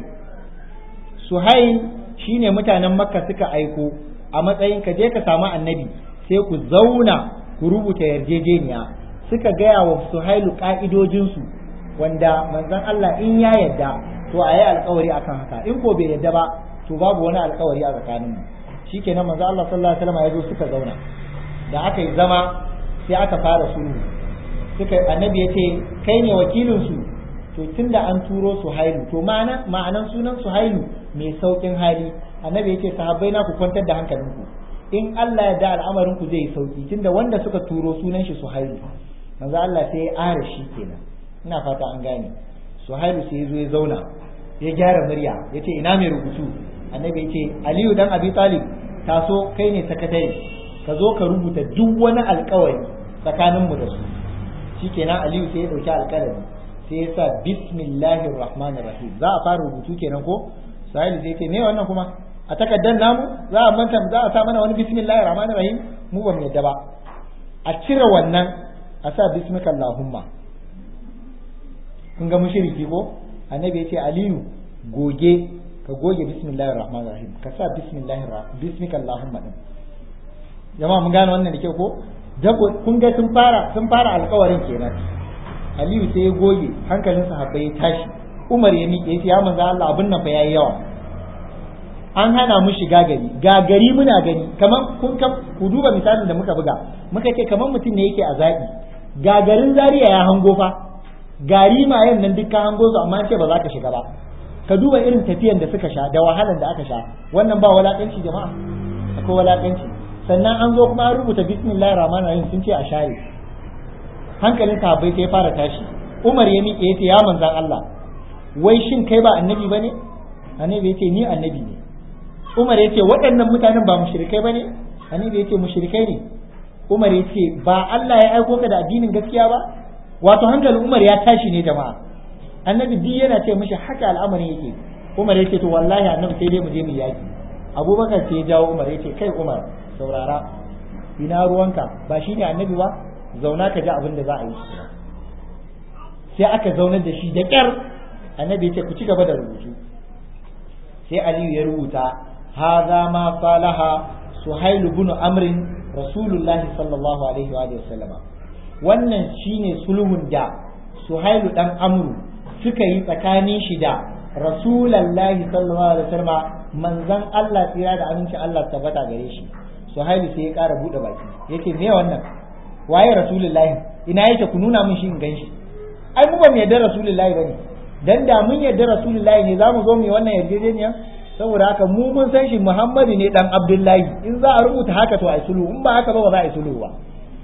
suhail shine mutanen makka suka aiko a matsayin ka je ka samu annabi sai ku zauna ku rubuta yarjejeniya suka gaya wa suhailu ka'idojinsu wanda manzon Allah in ya yadda to a yi alkawari akan haka in ko bai yadda ba to babu wani alkawari a tsakaninmu shikenan manzo Allah sallallahu alaihi wasallam ya zo suka zauna da aka yi zama sai aka fara sulhu suka annabi ya ce kai ne wakilin su to tunda an turo su hailu to ma'ana ma'anan sunan su hailu mai saukin hali annabi ya ce sahabbai na ku kwantar da hankalinku in Allah ya da al'amarin ku zai sauki tunda wanda suka turo sunan shi su hailu manzo Allah sai ya ara shi kenan ina fata an gane su hailu sai ya zo ya zauna ya gyara murya ya ce ina mai rubutu annabi ya ce aliyu dan abi talib taso kai ne sakatare ka zo ka rubuta duk wani alkawari tsakaninmu da su shikenan aliyu sai ya dauki alkalami sai ya sa bismillahir rahmanir rahim za a fara rubutu kenan ko sahili sai ce me wannan kuma a takaddan namu za a manta za a sa mana wani bismillahir rahmanir rahim mu ba mu yadda ba a cire wannan a sa bismika allahumma kun ga mushriki ko annabi ya ce aliyu goge ka goge bismillahir rahmanir rahim ka sa bismillahir bismika allahumma din jama'a mun gane wannan da ke ko dako kun ga sun fara sun fara alƙawarin kenan aliyu sai ya goge hankalin sahabbai ya tashi umar ya miƙe ya manzo Allah abin nan fa yayi yawa an hana mu shiga gari ga gari muna gani kaman kun ku duba misalin da muka buga muka ce kaman mutum ne yake a zaɓi ga garin Zaria ya hango fa gari mayan nan duk ka hango su amma ce ba za ka shiga ba ka duba irin tafiyan da suka sha da wahalan da aka sha wannan ba walakanci jama'a akwai walakanci sannan an zo kuma an rubuta bismillahir rahmanir rahim sun ce a share hankalin sahabbai sai fara tashi Umar ya miƙe ya ce ya manzan Allah wai shin kai ba annabi bane annabi ya ce ni annabi ne Umar ya ce waɗannan mutanen ba mushrikai bane annabi ya ce mushrikai ne Umar ya ce ba Allah ya aiko ka da addinin gaskiya ba wato hankalin Umar ya tashi ne jama'a annabi duk yana ce mishi haka al'amarin yake Umar ya ce to wallahi annabi sai dai mu je mu yaki Abubakar sai ya jawo Umar ya ce kai Umar saurara ina ruwanka ba shine annabi ba zauna ka ji abin da za a yi sai aka zaunar da shi da ƙyar annabi ya ce ku ci gaba da rubutu sai aliyu ya rubuta haza ma salaha suhailu bin amrin rasulullahi sallallahu alaihi wa sallama wannan shine sulhun da suhailu dan amru suka yi tsakanin shi da rasulullahi sallallahu alaihi wa sallama manzon Allah tsira da aminci Allah tabbata gare shi suhailu sai ya ƙara buɗe baki yace me wannan waye rasulullahi ina yake ku nuna min shi in ganshi ai mu ba mu yarda rasulullahi bane dan da mun yarda rasulullahi ne zamu zo mu yi wannan yarjejeniya saboda haka mu mun san shi muhammadu ne dan abdullahi in za a rubuta haka to ai sulhu in ba haka ba ba za a yi sulhu ba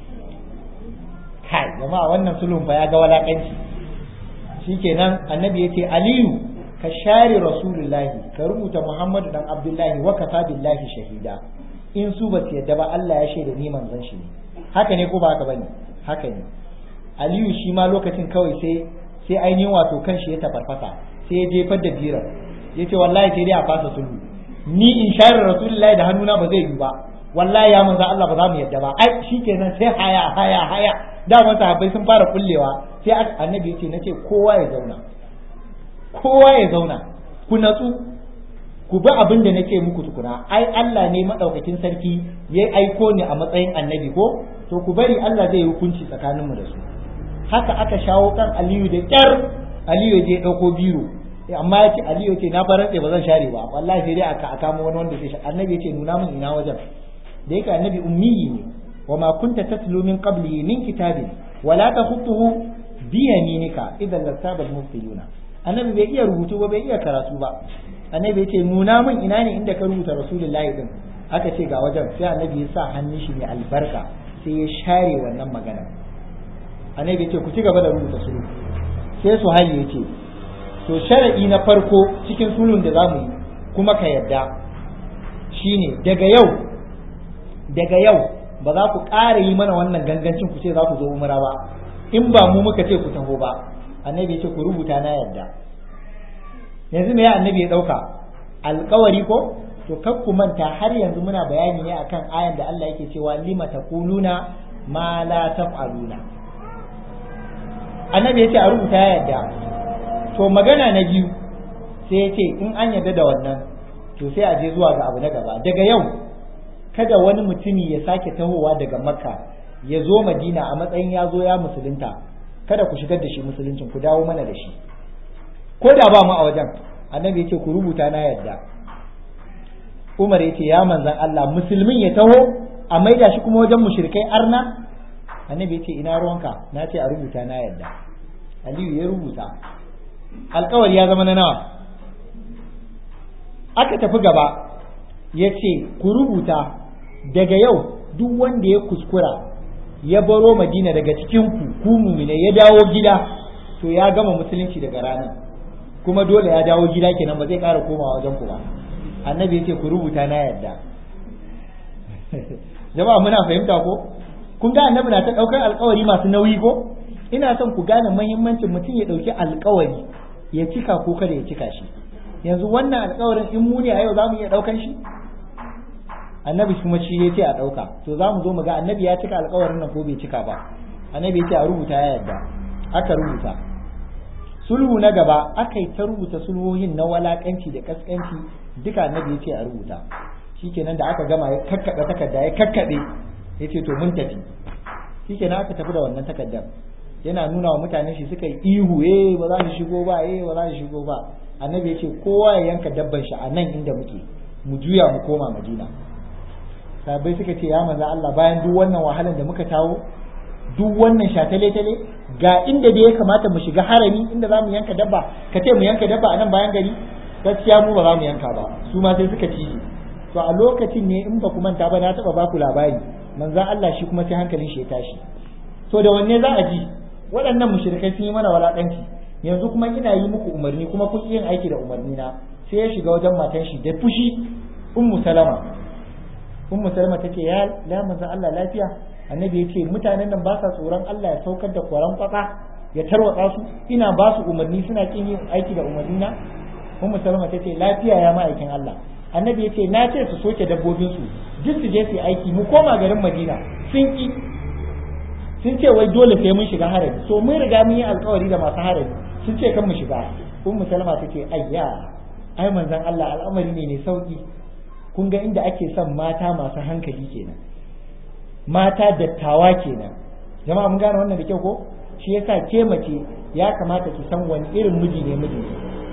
kai jama'a wannan sulhun fa ya ga walakanci shikenan annabi yace aliyu ka share rasulullahi ka rubuta muhammadu dan abdullahi wa kafa billahi shahida in su ba su yadda ba Allah ya shaida ni manzon shi ne haka ne ko ba haka bane haka ne aliyu shi ma lokacin kawai sai sai ainihin wato kan shi ya tafarfasa sai ya jefar da birar ya ce wallahi sai dai a fasa sulhu ni in share rasulullahi da hannuna ba zai yi ba wallahi ya manzo Allah ba za mu yadda ba ai shikenan sai haya haya haya da mata sahabbai sun fara kullewa sai annabi yace nace kowa ya zauna kowa ya zauna ku natsu ku bi abin da nake muku tukuna ai Allah ne madaukakin sarki ya aiko ni a matsayin annabi ko to ku bari Allah zai yi hukunci tsakaninmu da su haka aka shawo kan Aliyu da kyar Aliyu ya je dauko biro amma ya ce Aliyu ce na farantse ba zan share ba wallahi sai dai aka aka mu wani wanda zai annabi ya ce nuna min ina wajen da yake annabi ummiyi ne wa ma kunta tatlu min qabli min kitabin wala takhutuhu bi yaminika idan lasaba al-muftiluna annabi bai iya rubutu ba bai iya karatu ba annabi ya ce nuna min ina ne inda ka rubuta rasulullahi din aka ce ga wajen sai annabi ya sa hannun shi mai albarka sai ya share wannan magana annabi ya ce ku ci gaba da rubuta sulhu sai su hali ya ce to shara'i na farko cikin sulhun da zamu yi kuma ka yadda shine daga yau daga yau ba za ku ƙara yi mana wannan gangancin ku ce za ku zo umra ba in ba mu muka ce ku taho ba annabi ya ce ku rubuta na yadda yanzu me ya annabi ya ɗauka alkawari ko to kar ku manta har yanzu muna bayani ne akan ayan da Allah yake cewa lima taquluna ma la taf'aluna annabi yace a rubuta ya yadda to magana na biyu sai yace in an yarda da wannan to sai a je zuwa ga abu na gaba daga yau kada wani mutumi ya sake tahowa daga makka ya zo madina a matsayin ya zo ya musulunta kada ku shigar da shi musuluncin ku dawo mana da shi ko da ba mu a wajen annabi yace ku rubuta na yadda Umar yace ya manzan Allah musulmin ya taho a maida shi kuma wajen mushrikai arna annabi yace ina ruwanka na ce a rubuta na yadda Aliyu ya rubuta alkawari ya zama na nawa aka tafi gaba ya ce ku rubuta daga yau duk wanda ya kuskura ya baro madina daga cikin ku ku mumine ya dawo gida to ya gama musulunci daga ranar kuma dole ya dawo gida kenan ba zai ƙara komawa wajen ku ba annabi ya ce ku rubuta na yadda jama'a muna fahimta ko kun ga annabi na ta ɗaukar alkawari masu nauyi ko ina son ku gane muhimmancin mutum ya ɗauki alkawari ya cika ko kada ya cika shi yanzu wannan alkawarin in mu ne a yau za mu iya ɗaukan shi annabi kuma shi ya ce a ɗauka to za mu zo mu ga annabi ya cika alkawarin nan ko bai cika ba annabi ya ce a rubuta ya yarda aka rubuta sulhu na gaba aka yi ta rubuta sulhohin na walakanci da kaskanci duka annabi ya ce a rubuta shikenan da aka gama ya kakkaɓe takarda ya kakkaɓe ya ce to mun tafi shikenan aka tafi da wannan takardar yana nuna wa mutane shi suka yi ihu eh ba za su shigo ba eh ba za su shigo ba annabi ya ce kowa ya yanka dabban shi a nan inda muke mu juya mu koma madina sabai suka ce ya manzo Allah bayan duk wannan wahalar da muka tawo duk wannan shatale tale ga inda da ya kamata mu shiga harami inda za mu yanka dabba ka ce mu yanka dabba a nan bayan gari gaskiya mu ba za mu yanka ba su ma sai suka ci to a lokacin ne in ba ku manta ba na taba baku labari manzo Allah shi kuma sai hankalin shi ya tashi to da wanne za a ji waɗannan mushrikai sun yi mana walakanci yanzu kuma ina yi muku umarni kuma kun yin aiki da umarni na sai ya shiga wajen matan shi da fushi ummu salama ummu salama tace ya la manzo Allah lafiya annabi ya ce mutanen nan ba sa tsoron Allah ya saukar da kwaran kwatsa ya tarwatsa su ina ba su umarni suna kin yin aiki da umarni na ummu salama tace lafiya ya ma'aikin Allah annabi ya ce na ce su soke dabbobin su duk su je su yi aiki mu koma garin Madina sun ki sun ce wai dole sai mun shiga harami so mun riga mun yi alkawari da masu harami sun ce kan mu shiga ummu salama take ayya ai manzon Allah al'amari ne mai sauki kun ga inda ake son mata masu hankali kenan mata dattawa kenan jama'a mun gane wannan da kyau ko shi yasa ke mace ya kamata ki san wani irin miji ne mijinki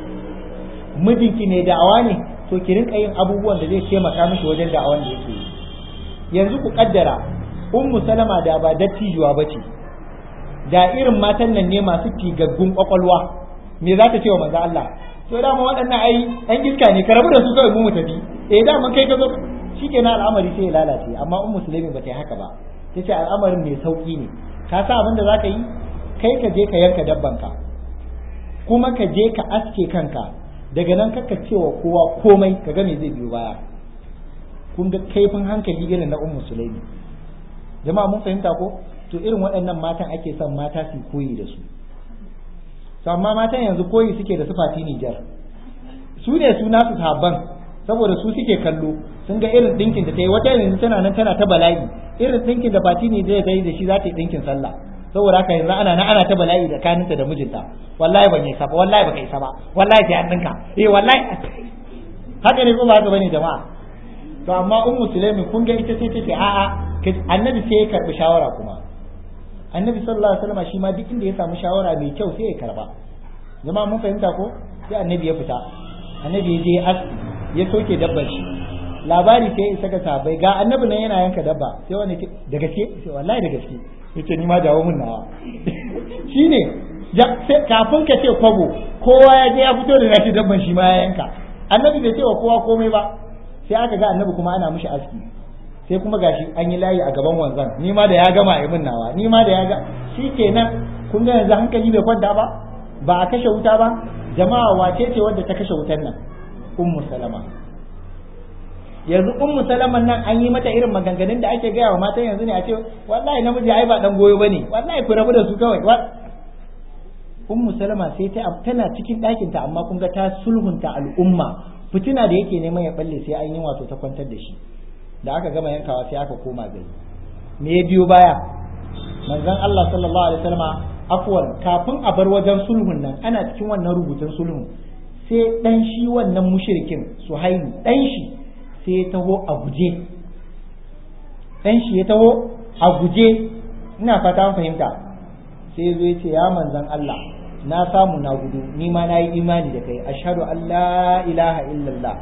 mijinki ne da'awa ne to ki rinka yin abubuwan da zai taimaka mishi wajen da'awan da yake yi yanzu ku kaddara ummu salama da ba dattijuwa bace da irin matan nan ne masu tigaggun kwakwalwa me za ta ce wa manzo Allah to dama waɗannan ai ɗan iska ne ka rabu da su kawai mu mu tafi eh dama kai ka zo shikenan al'amari sai ya lalace amma ummu sulaimin ba ta yi haka ba tace al'amarin mai sauki ne ka sa abin da zaka yi kai ka je ka yanka dabbanka kuma ka je ka aske kanka daga nan kaka cewa kowa komai ka ga me zai biyo baya kun ga kaifin hankali irin na ummu sulaimi jama'a mun fahimta ko to irin waɗannan matan ake son mata su koyi da su to amma matan yanzu koyi suke da sufati Nijar su ne su nasu sabban saboda su suke kallo sun ga irin dinkin da ta yi wata yanzu tana nan tana ta bala'i irin dinkin da fati ne zai yi da shi za ta yi dinkin sallah saboda haka yanzu ana nan ana ta bala'i da kaninta da mijinta wallahi ban yi sa ba wallahi baka isa ba wallahi sai an dinka eh wallahi haka ne ko ba haka bane jama'a to amma ummu sulaimi kun ga ita sai ta ce a'a annabi sai ya karbi shawara kuma annabi sallallahu alaihi wasallam shi ma duk inda ya samu shawara mai kyau sai ya karba jama'a mun fahimta ko sai annabi ya fita annabi ya je aski ya soke dabbar shi labari sai isa ga sahabbai ga annabi nan yana yanka dabba sai wani ce da gaske sai wallahi da gaske yace ni ma dawo mun nawa shine kafin ka ce kwabo kowa ya je ya fito da nashi dabban shi ma ya yanka annabi bai ce wa kowa komai ba sai aka ga annabi kuma ana mishi aski sai kuma gashi an yi layi a gaban wanzan ni ma da ya gama a min nawa ni ma da ya ga shikenan kun ga yanzu hankali bai kwanta ba ba a kashe wuta ba jama'a wace ce wadda ta kashe wutan nan ummu salama yanzu ummu salaman nan an yi mata irin maganganun da ake gaya wa matan yanzu ne a ce wallahi namiji ai ba dan goyo bane wallahi ku rabu da su kawai ummu salama sai ta tana cikin ɗakin ta amma kun ga ta sulhunta al'umma fitina da yake neman ya balle sai an yi wato ta kwantar da shi da aka gama yankawa sai aka koma gari me ya biyo baya manzon Allah sallallahu alaihi wasallam afwan kafin a bar wajen sulhun nan ana cikin wannan rubutun sulhun sai dan shi wannan mushrikin suhailu dan shi sai ya taho a guje dan shi ya taho a guje ina fata fahimta sai zo ya ce ya manzon Allah na samu na gudu ni ma na yi imani da kai ashhadu an la ilaha illallah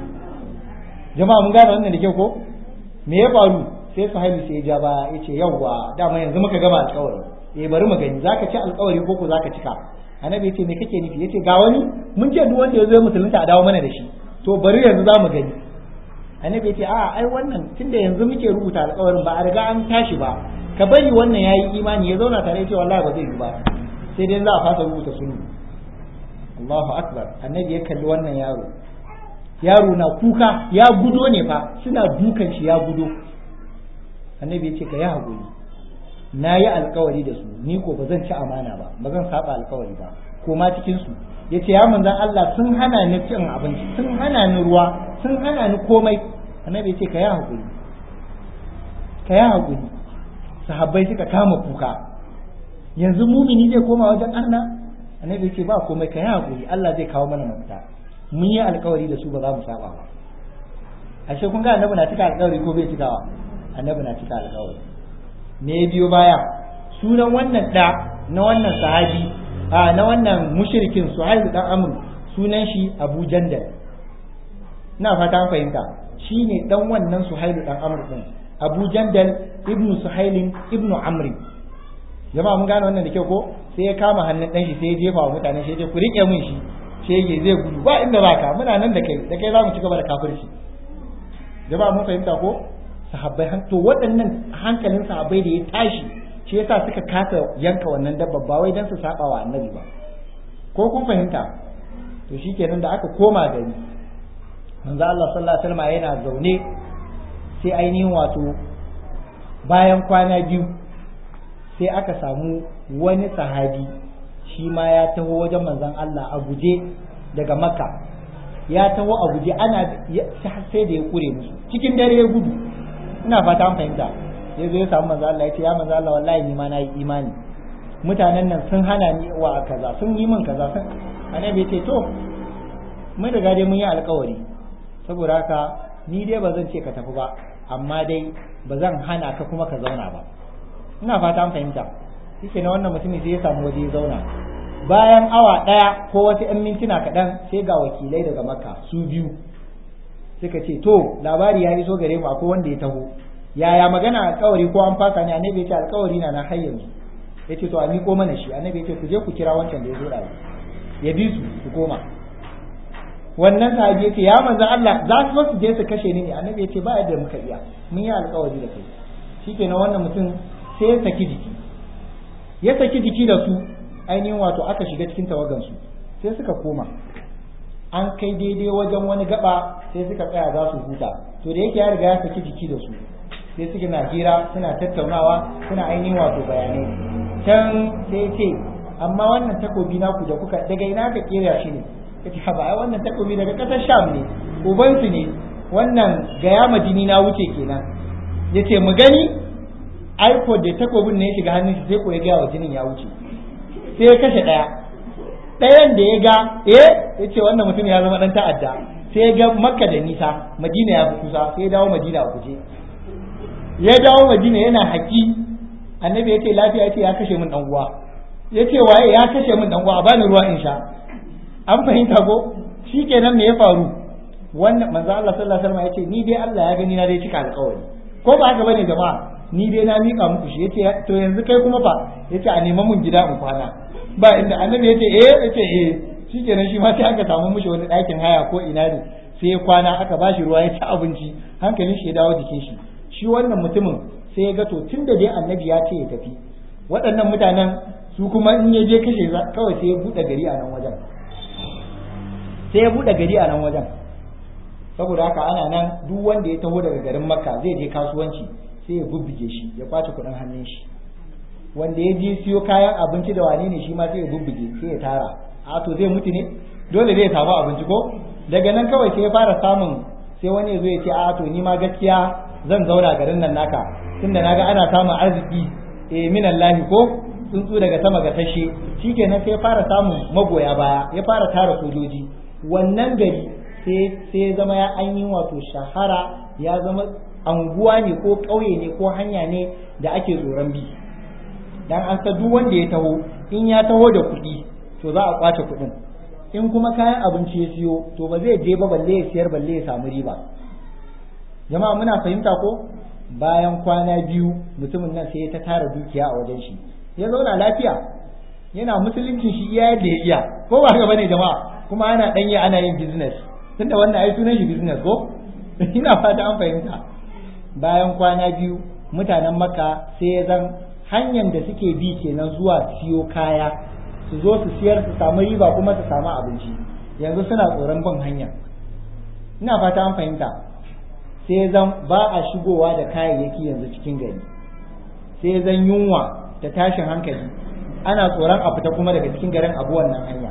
jama'a mun gane wannan da kyau ko me ya faru sai sahabi sai ya ja ba ya ce yawwa dama yanzu muka gama alƙawari eh bari mu gani zaka ci alƙawari ko ko zaka cika annabi ya ce me kake nufi yace ga wani mun ce duk wanda ya zo musulunta a dawo mana da shi to bari yanzu za mu gani annabi ya ce a ai wannan tunda yanzu muke rubuta alƙawarin ba a riga an tashi ba ka bari wannan yayi imani ya zauna tare ya ce wallahi ba zai yi ba sai dai za a fasa rubuta sunni Allahu akbar annabi ya kalli wannan yaro yaro na kuka ya gudo ne fa suna dukan shi ya gudo annabi ya ce ka yi haƙuri na yi alkawari da su ni ko ba zan ci amana ba ba zan saba alkawari ba ko ma cikin su ya ce ya manzan Allah sun hana ni cin abinci sun hana ni ruwa sun hana ni komai annabi ya ce ka yi haƙuri ka yi haƙuri sahabbai suka kama kuka yanzu mumini zai koma wajen Allah annabi ya ce ba komai ka yi haƙuri Allah zai kawo mana mafita mun yi alkawari da su ba za mu saba ba ashe kun ga annabi na cika alkawari ko bai cikawa annabi na cika alkawari me ya biyo baya sunan wannan da na wannan sahabi a na wannan mushrikin suhail dan amr sunan shi abu jandal ina fata an fahimta shine dan wannan suhail dan amr din abu jandal ibnu suhailin ibnu amri jama'a mun gane wannan da kyau ko sai ya kama hannun dan shi sai ya jefa wa mutane sai ya ce ku rike min shi shege zai gudu ba inda baka muna nan da kai da kai za mu ci gaba da kafirci jama'a mun fahimta ko sahabbai to waɗannan hankalin sahabbai da ya tashi shi yasa suka kasa yanka wannan dabba ba wai dan su saba wa annabi ba ko kun fahimta to shikenan da aka koma gari manzo Allah sallallahu alaihi wasallam yana zaune sai ainihin wato bayan kwana biyu sai aka samu wani sahabi shi ma ya taho wajen manzon Allah a guje daga makka ya taho a guje ana sai da ya kure musu cikin dare ya gudu ina fata an fahimta ya zo ya samu manzo Allah ya ce ya manzo Allah wallahi ni ma na yi imani mutanen nan sun hana ni wa kaza sun yi min kaza sun annabi ya ce to mun riga dai mun yi alkawari saboda haka ni dai ba zan ce ka tafi ba amma dai ba zan hana ka kuma ka zauna ba ina fata an fahimta shike na wannan mutumin sai ya samu waje ya zauna bayan awa ɗaya ko wasu 'yan mintuna kaɗan sai ga wakilai daga makka su biyu suka ce to labari ya iso gare mu akwai wanda ya taho yaya magana alkawari ko an fasa ne annabi ya ce alkawari na na har yanzu ya ce to a miƙo mana shi annabi ya ce ku je ku kira wancan da ya zo da ya bi su su koma wannan sahabi ya ce ya manzo Allah za su su je su kashe ni ne annabi ya ce ba yadda muka iya mun yi alkawari da kai shikenan wannan mutum sai ya saki jiki ya saki jiki da su ainihin wato aka shiga cikin tawagansu sai suka koma an kai daidai wajen wani gaba sai suka tsaya za su huta to da yake ya riga ya saki jiki da su sai suke na hira suna tattaunawa suna ainihin wato bayanai can sai ce amma wannan takobi naku da kuka daga ina ka kera shi ne kace ha ba wannan takobi daga kasar sham ne ubansu ne wannan gaya majini na wuce kenan yace mu gani aiko da takobin ne ya shiga hannun shi sai ko ya gaya wa jinin ya wuce sai ya kashe ɗaya ɗayan da ya ga eh ya ce wannan mutum ya zama ɗan ta'adda sai ya ga makka da nisa madina ya fi kusa sai ya dawo madina a guje ya dawo madina yana haƙi annabi ya ce lafiya ya ce ya kashe min ɗan uwa ya ce waye ya kashe min ɗan uwa a bani ruwa in sha an fahimta ko shikenan me ya faru wannan manzo Allah sallallahu alaihi wasallam ya ce ni dai Allah ya gani na dai cika alƙawari ko ba haka bane jama'a ni dai na mika muku shi yace to yanzu kai kuma fa yace a neman mun gida in kwana ba inda annabi yace eh yace eh shikenan shi ma sai aka samu mishi wani ɗakin haya ko ina ne sai ya kwana aka bashi ruwa ya ci abinci hankalin shi ya dawo jikin shi shi wannan mutumin sai ya ga to tunda dai annabi ya ce ya tafi waɗannan mutanen su kuma in ya je kashe kawai sai ya buɗe gari a nan wajen sai ya buɗe gari a nan wajen saboda haka ana nan duk wanda ya taho daga garin makka zai je kasuwanci sai ya bubbuge shi ya kwace kuɗin hannun shi wanda ya je siyo kayan abinci da wane ne shi ma sai ya bubbuge sai ya tara a to zai mutu ne dole zai samu abinci ko daga nan kawai sai ya fara samun sai wani ya zo ya ce a to ni ma gaskiya zan zauna garin nan naka tunda naga ana samun arziki eh minallahi ko tsuntsu daga sama ga tashe shikenan sai ya fara samun magoya baya ya fara tara sojoji wannan gari sai ya zama ya an yi wato shahara ya zama anguwa ne ko ƙauye ne ko hanya ne da ake tsoron bi dan an sa duk wanda ya taho in ya taho da kuɗi to za a kwace kuɗin in kuma kayan abinci ya siyo to ba zai je ba balle ya siyar balle ya samu riba jama'a muna fahimta ko bayan kwana biyu mutumin nan sai ta tara dukiya a wajen shi ya zauna lafiya yana musuluncin shi iya yadda ya iya ko ba haka bane jama'a kuma ana danye ana yin business tunda wannan ai sunan shi business ko ina fata an fahimta bayan kwana biyu mutanen makka sai ya zan hanyar da suke bi kenan zuwa siyo kaya su zo su siyar su samu riba kuma su samu abinci yanzu suna tsoron bin hanya ina fata an fahimta sai zan ba a shigowa da kayayyaki yanzu cikin gari sai zan yunwa da tashin hankali ana tsoron a fita kuma daga cikin garin abu wannan hanya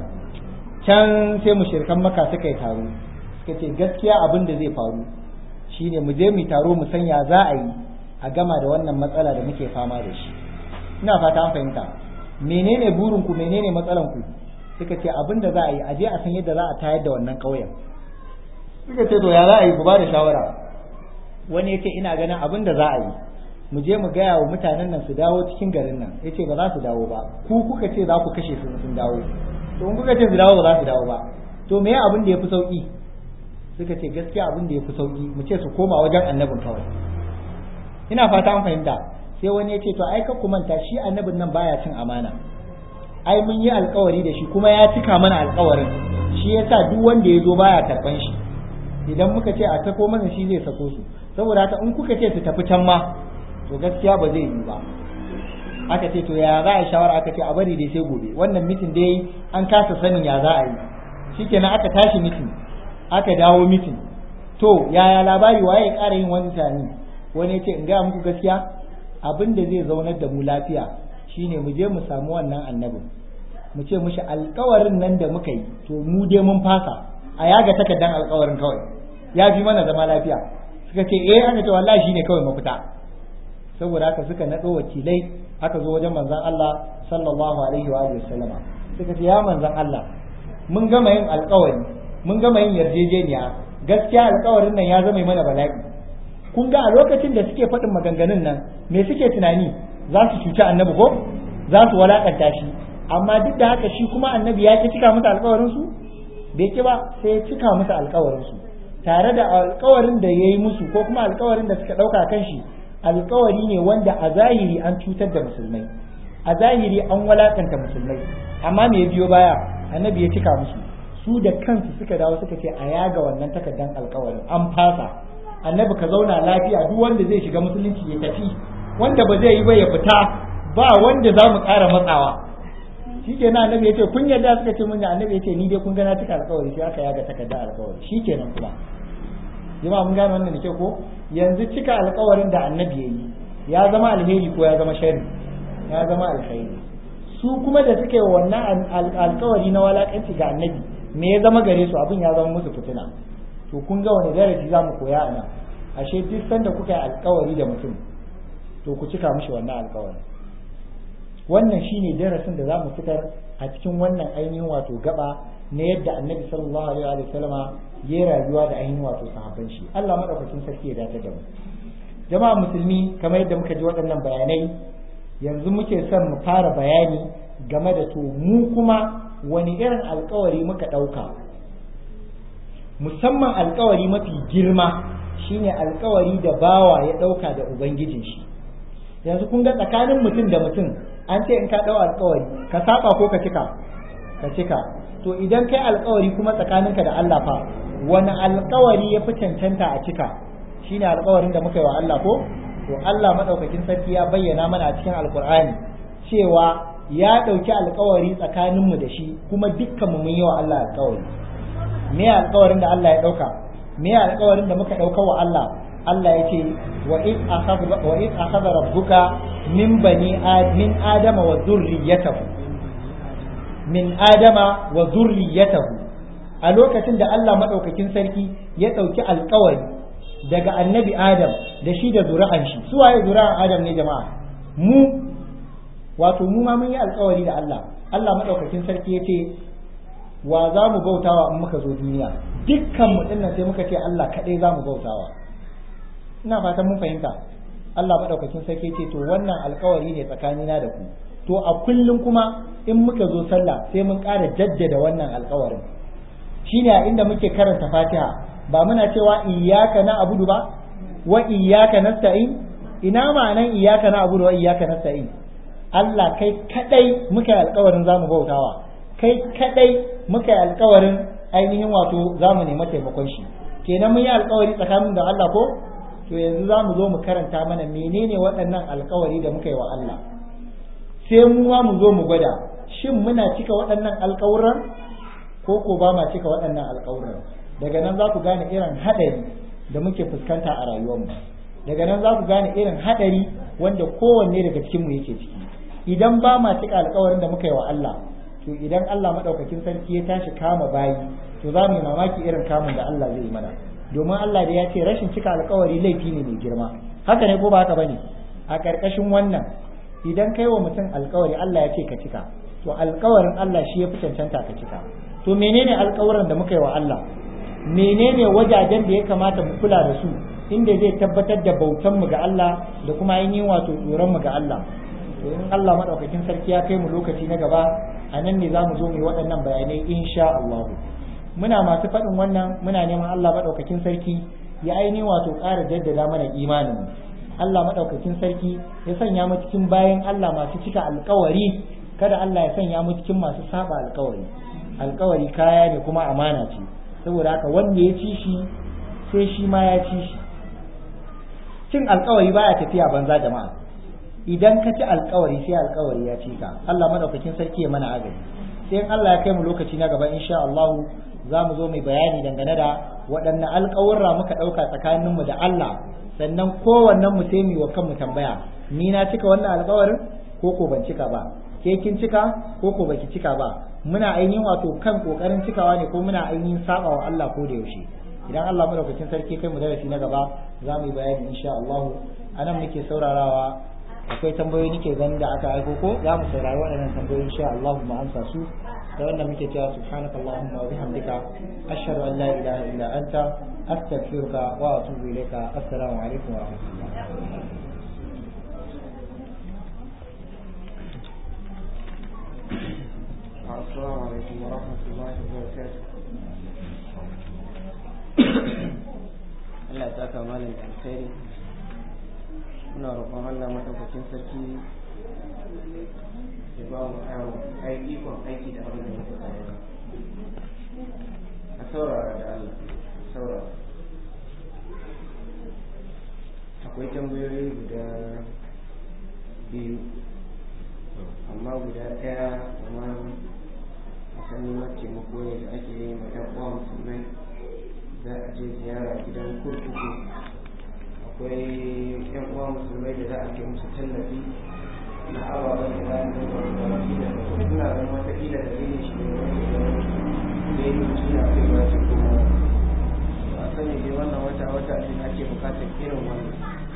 can sai mushirkan maka suka yi taro suka ce gaskiya abin da zai faru shine mu je mu taro mu sanya za a yi a gama da wannan matsala da muke fama da shi ina fata an fahimta menene burin ku menene matsalan ku suka ce abin da za a yi a je a san yadda za a tayar da wannan ƙauyen suka ce to ya za a yi ku ba da shawara wani ya ce ina ganin abin da za a yi mu je mu gaya wa mutanen nan su dawo cikin garin nan ya ce ba za su dawo ba ku kuka ce za ku kashe su sun dawo to in kuka ce su dawo ba za su dawo ba to me abin da ya fi sauki suka ce gaskiya abin da ya fi sauki mu ce su koma wajen annabin kawai ina fata an fahimta sai wani ya ce to ai ku manta shi annabin nan baya cin amana ai mun yi alkawari da shi kuma ya cika mana alkawarin shi yasa duk wanda ya zo baya karban shi idan muka ce a sako mana shi zai sako su saboda haka in kuka ce su tafi can ma to gaskiya ba zai yi ba aka ce to ya za a shawara aka ce a bari dai sai gobe wannan mitin dai an kasa sanin ya za a yi shikenan aka tashi mitin aka dawo mitin to yaya labari waye ya ƙara yin wani tani wani ya ce in gaya muku gaskiya abin da zai zaunar da mu lafiya shine mu je mu samu wannan annabin mu ce mushi alkawarin nan da muka yi to mu dai mun fasa a yaga takardan alkawarin kawai ya fi mana zama lafiya suka ce eh aka ce wallahi shine kawai mafita saboda haka suka naɗo wakilai aka zo wajen manzon Allah sallallahu alaihi wa alihi wasallama suka ce ya manzon Allah mun gama yin alkawari mun gama yin yarjejeniya gaskiya alkawarin nan ya zama mana bala'i kun ga a lokacin da suke faɗin maganganun nan me suke tunani za su cuci annabi ko za su walakanta shi amma duk da haka shi kuma annabi ya ki cika musu alkawarin su bai ki ba sai ya cika musu alkawarin su tare da alkawarin da ya yi musu ko kuma alkawarin da suka ɗauka kan shi alkawari ne wanda a zahiri an cutar da musulmai a zahiri an walakanta musulmai amma me ya biyo baya annabi ya cika musu su da kansu suka dawo suka ce a yaga wannan takardan alkawarin an fasa annabi ka zauna lafiya duk wanda zai shiga musulunci ya tafi wanda ba zai yi ba ya fita ba wanda za mu ƙara matsawa shikenan annabi ya ce kun yarda suka ce mun annabi ya ce ni dai kun ga na cika alkawari sai aka yaga takardan alkawari shikenan kuma jama'a mun gane wannan da ke ko yanzu cika alkawarin da annabi ya yi ya zama alheri ko ya zama shari ya zama alheri su kuma da suke wannan alkawari na walakanci ga annabi me ya zama gare su abin ya zama musu fitina to kun ga wani darasi za mu koya a nan ashe duk sanda kuka yi alkawari da mutum to ku cika mishi wannan alkawari wannan shine darasin da za mu fitar a cikin wannan ainihin wato gaba na yadda annabi sallallahu alaihi wa sallama ya rayuwa da ainihin wato sahabban shi Allah madaukakin sarki ya dace da mu jama'a musulmi kamar yadda muka ji waɗannan bayanai yanzu muke son mu fara bayani game da to mu kuma wani irin alkawari muka ɗauka musamman alkawari mafi girma shine alkawari da bawa ya ɗauka da ubangijin shi yanzu kun ga tsakanin mutum da mutum an ce in ka ɗau alkawari ka saba ko ka cika ka cika to idan kai alkawari kuma tsakaninka da Allah fa wani alkawari ya fi cancanta a cika shine alkawarin da muka yi wa Allah ko to Allah madaukakin sarki ya bayyana mana a cikin alkur'ani cewa ya ɗauki alkawari tsakaninmu da shi kuma dukkanmu mun yi wa Allah alkawari me alkawarin da Allah ya ɗauka me alkawarin da muka ɗauka wa Allah Allah ya ce wa iz akhadha rabbuka min bani min adama wa dhurriyyatahu min adama wa zurriyatahu a lokacin da Allah madaukakin sarki ya ɗauki alkawari daga annabi Adam da shi da zuri'an shi su waye zuri'an Adam ne jama'a mu wato mu ma mun yi alkawari da Allah Allah madaukakin sarki ya ce wa za mu bautawa in muka zo duniya dukkan mu dinnan sai muka ce Allah kaɗai za mu bautawa ina fatan mun fahimta Allah madaukakin sarki ya ce to wannan alkawari ne tsakanina da ku to a kullum kuma in muka zo sallah sai mun ƙara jaddada wannan alƙawarin shine a inda muke karanta fatiha ba muna cewa iyyaka na abudu ba wa iyyaka nasta'in ina ma'anan iyyaka na abudu wa iyyaka nasta'in Allah kai kadai muka yi alƙawarin zamu bautawa kai kadai muka yi alƙawarin ainihin wato zamu nemi taimakon shi kenan mun yi alƙawari tsakanin da Allah ko to yanzu za mu zo mu karanta mana menene waɗannan alƙawari da muka yi wa Allah sai mu ma mu zo mu gwada shin muna cika waɗannan alƙawuran ko ko ba ma cika waɗannan alƙawuran daga nan za ku gane irin haɗari da muke fuskanta a rayuwarmu daga nan za ku gane irin haɗari wanda kowanne daga cikinmu yake ciki idan ba ma cika alƙawarin da muka yi wa Allah to idan Allah maɗaukakin sarki ya tashi kama bayi to za mu yi mamaki irin kamun da Allah zai yi mana domin Allah da ya ce rashin cika alƙawari laifi ne mai girma haka ne ko ba haka bane a ƙarƙashin wannan idan kai wa mutum alƙawari Allah ya ce ka cika to alƙawarin Allah shi ya fi cancanta ka cika to menene alƙawarin da muka yi wa Allah menene wajajen da ya kamata mu kula da su inda zai tabbatar da bautan mu ga Allah da kuma ainihin wato tsoron mu ga Allah to in Allah madaukakin sarki ya kai mu lokaci na gaba a nan ne za mu zo mu yi waɗannan bayanai insha Allah muna masu faɗin wannan muna neman Allah madaukakin sarki ya ainihin wato ƙara jaddada mana imanin Allah madaukakin sarki ya sanya mu cikin bayan Allah masu cika alƙawari kada Allah ya sanya mu cikin masu saba alƙawari alƙawari kaya ne kuma amana ce saboda haka wanda ya ci shi sai shi ma ya ci shi cin alƙawari baya tafiya banza jama'a idan ka ci alƙawari sai alƙawari ya ci ka Allah madaukakin sarki ya mana agaji sai in Allah ya kai mu lokaci na gaba insha Allah za mu zo mai bayani dangane da waɗanne alƙawurra muka ɗauka tsakaninmu da Allah sannan kowannen mu sai mu wa kanmu tambaya ni na cika wannan alƙawarin ko ko ban cika ba ke kin cika ko ko baki cika ba muna ainihin wato kan kokarin cikawa ne ko muna ainihin saba wa Allah ko da yaushe idan Allah madaukakin sarki kai mu darasi na gaba za mu yi bayani insha Allah anan muke saurarawa akwai tambayoyi nake ganin da aka aiko ko za mu saurari waɗannan tambayoyi insha Allah mu amsa su da wannan muke cewa subhanakallahumma wa bihamdika ashhadu an la ilaha illa anta astaghfiruka wa atubu ilayka assalamu alaikum wa rahmatullah السلام عليكم ورحمة الله وبركاته Allah ta kama da alkhairi muna roƙon Allah madaukakin sarki ya ba mu aiki ikon aiki da abin da muka koya a saurara da Allah saurara akwai tambayoyi guda biyu amma guda ɗaya kamar sani taimako ne da ake yi ma ɗan uwa musulmai za a je ziyara gidan kurkuku akwai ɗan uwa musulmai da za a kai musu tallafi na ababen da za su zama kwanaki da suna zama wataƙila da zai shi ne wani da ya yi suna kai ba su kuma ba sani dai wannan wata wata ne ake buƙatar irin wannan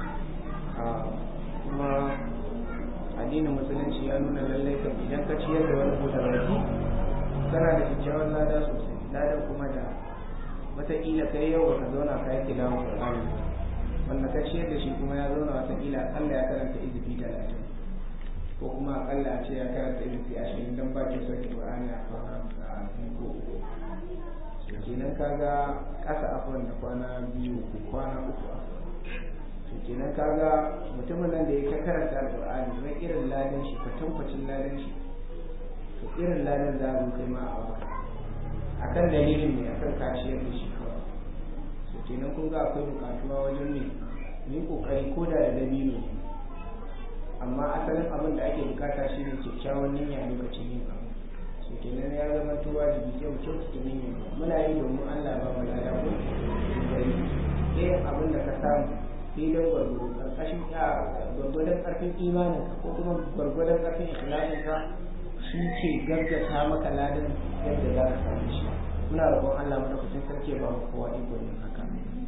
kuma addinin musulunci ya nuna lallai kan idan ka ciyar da wani buɗe baki kana da kyakkyawan lada sosai ladan kuma da wataƙila kai yau baka zauna ka yi tilawan Qur'ani wanda ka ciyar da shi kuma ya zauna wataƙila akalla ya karanta izifi talatin ko kuma akalla a ce ya karanta izifi ashirin don ba ke sauke Qur'ani a kwana a biyu ko uku kenan kaga ƙasa afon da kwana biyu ko kwana uku to kenan kaga mutumin nan da ya karanta alƙur'ani mai irin ladan shi kwatankwacin ladan shi to irin ladan za mu kai ma a waka akan dalilin ne akan kashiyar da shi kawai to kenan kun ga akwai bukatuwa wajen ne mu yi kokari ko da da dabino ne amma asalin abin da ake bukata shi ne kyakkyawan niyya lokacin yin abu to kenan ya zama to wajibi sai mu kyautata niyya muna yi domin Allah ba mu lada ko gari irin abin da ka samu filin gwargwado karkashin gwargwadon karfin imanin ko kuma gwargwadon karfin ikhlasin ka shi ke gaggata maka ladan yadda za ka samu shi muna roƙon Allah madaukakin sarki ba mu kowa iko yin haka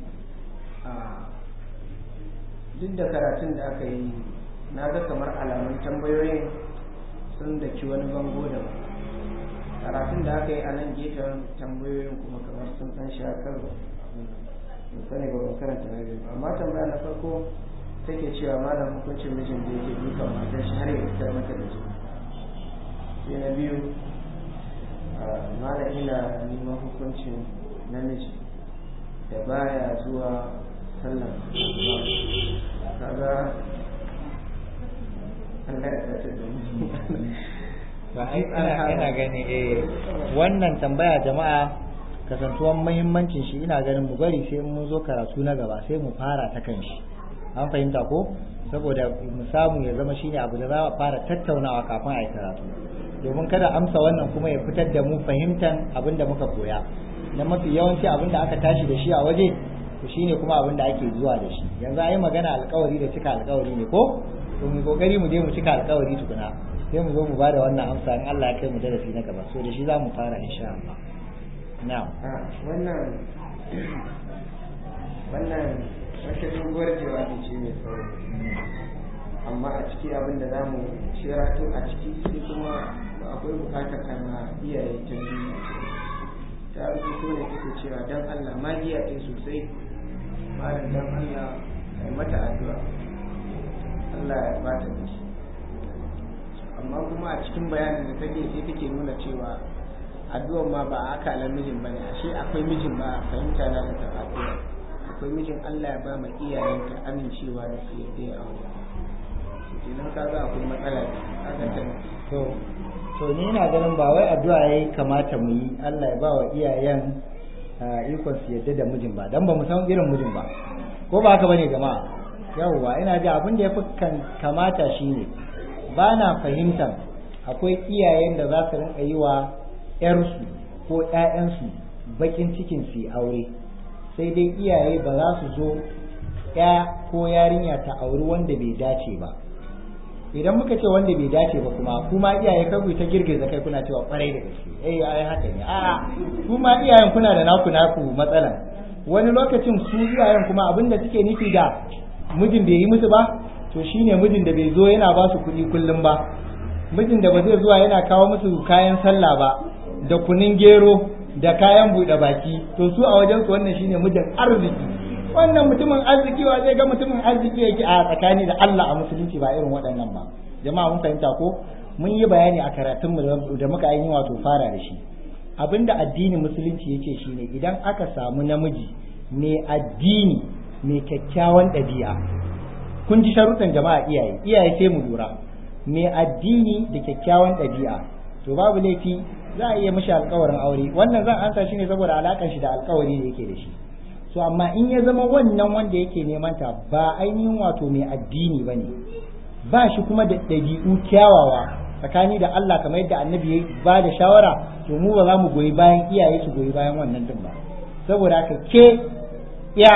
duk da karatun da aka yi na ga kamar alamun tambayoyin sun daki wani bango da karatun da aka yi a nan gefen tambayoyin kuma kamar sun ɗan shakar sani ba ban karanta na biyu amma tambaya na farko take cewa malam hukuncin mijin da yake dukan matar shi har ya fitar mata da jini sai na biyu mala ina neman hukuncin namiji da baya zuwa sallar kaga Allah ya tace da mu ba ai ina ina gani eh wannan tambaya jama'a kasantuwan muhimmancin shi ina ganin mu bari sai mun zo karatu na gaba sai mu fara ta kan shi an fahimta ko saboda mu samu ya zama shine abu da za a fara tattaunawa kafin a yi karatu domin kada amsa wannan kuma ya fitar da mu fahimtan abin da muka koya na mafi yawanci abin da aka tashi da shi a waje to shine kuma abin da ake zuwa da shi yanzu a yi magana alkawari da cika alkawari ne ko to mu kokari mu je mu cika alkawari tukuna sai mu zo mu bada wannan amsa in Allah ya kai mu darasi na gaba so da shi za mu fara insha Allah na'am wannan wannan wata doguwar jawabi ce mai tsawo amma a ciki abin da za mu shirato a ciki sai kuma akwai bukatar ana iyaye ta biyu ta rubuto ne take cewa don Allah magiya ce sosai malam don Allah kai mata addu'a Allah ya bata miki amma kuma a cikin bayanin da take sai take nuna cewa addu'ar ma ba a akalar mijin bane ashe akwai mijin ba a fahimta na da tafafiya akwai mijin Allah ya ba ma iyayenka amincewa da su yadda ya aure kenan kaga akwai matsala kaga ta to to ni ina ganin ba wai addu'a yayi kamata mu yi Allah ya ba wa iyayen ikon su yadda da mijin ba dan ba mu san irin mijin ba ko ba haka bane jama'a yawwa ina ji abin da ya fi kamata shine ba na fahimtar akwai iyayen da za su rinka yi wa 'yarsu ko 'ya'yansu bakin cikin su aure sai dai iyaye ba za su zo ya ko yarinya ta auri wanda bai dace ba idan muka ce wanda bai dace ba kuma kuma iyaye kai ta girgiza kai kuna cewa kwarai da gaske eh ai haka ne a'a kuma iyayen kuna da naku naku matsalan wani lokacin su iyayen kuma abin da suke nufi da mijin bai yi musu ba to shine mijin da bai zo yana ba su kuɗi kullum ba mijin da ba zai zuwa yana kawo musu kayan sallah ba da kunin gero da kayan buɗe baki to su a wajen su wannan shine mijin arziki wannan mutumin arziki wa zai ga mutumin arziki yake a tsakani da Allah a musulunci ba irin waɗannan ba jama'a mun fahimta ko mun yi bayani a karatun mu da muka yi wato fara da shi abinda addinin musulunci yake shine idan aka samu namiji mai addini mai kyakkyawan ɗabi'a kun ji sharuɗan jama'a iyaye iyaye sai mu lura mai addini da kyakkyawan ɗabi'a to babu laifi za a iya mishi alkawarin aure wannan zan ansa shi ne saboda alakan shi da alkawari da yake da shi so amma in ya zama wannan wanda yake neman ta ba ainihin wato mai addini ba ne ba shi kuma da ɗabi'u kyawawa tsakani da Allah kamar yadda annabi ya ba da shawara to mu ba za mu goyi bayan iyaye su goyi bayan wannan din ba saboda haka ke ya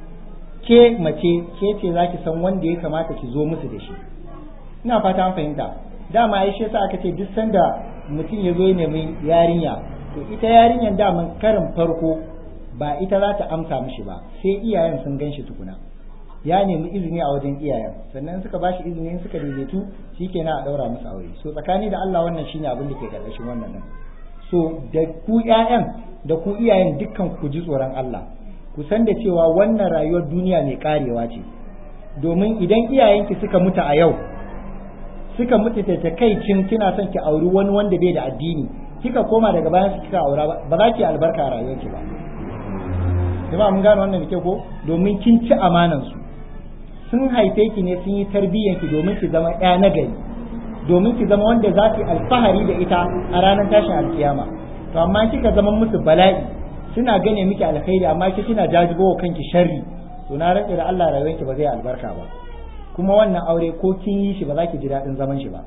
ke mace ke ce za ki san wanda ya kamata ki zo musu da shi ina fata an fahimta dama ai shi yasa aka ce duk sanda mutum ya zo ya nemi yarinya to ita yarinyan daman karin farko ba ita za ta amsa mishi ba sai iyayen sun gan shi tukuna ya nemi izini a wajen iyayen sannan suka ba shi izini suka daidaitu shikenan a daura musu aure so tsakani da Allah wannan shine abin da ke karkashin wannan nan so da ku ƴaƴan da ku iyayen dukkan ku ji tsoron Allah ku san da cewa wannan rayuwar duniya mai karewa ce domin idan iyayenki suka mutu a yau suka mutu ta takaicin kina son ki auri wani wanda bai da addini kika koma daga bayan su kika aura ba za ki albarka a rayuwarki ba jama'a mun gane wannan da ke ko domin kin ci amanan su sun haife ki ne sun yi tarbiyyan ki domin ki zama ƴa na gari domin ki zama wanda za ki alfahari da ita a ranar tashin alkiyama to amma kika zama musu bala'i suna gane miki alkhairi amma ki kina jajibo kanki sharri to na rantsa da Allah rayuwarki ba zai albarka ba kuma wannan aure ko kin yi shi ba za ki ji daɗin zaman shi ba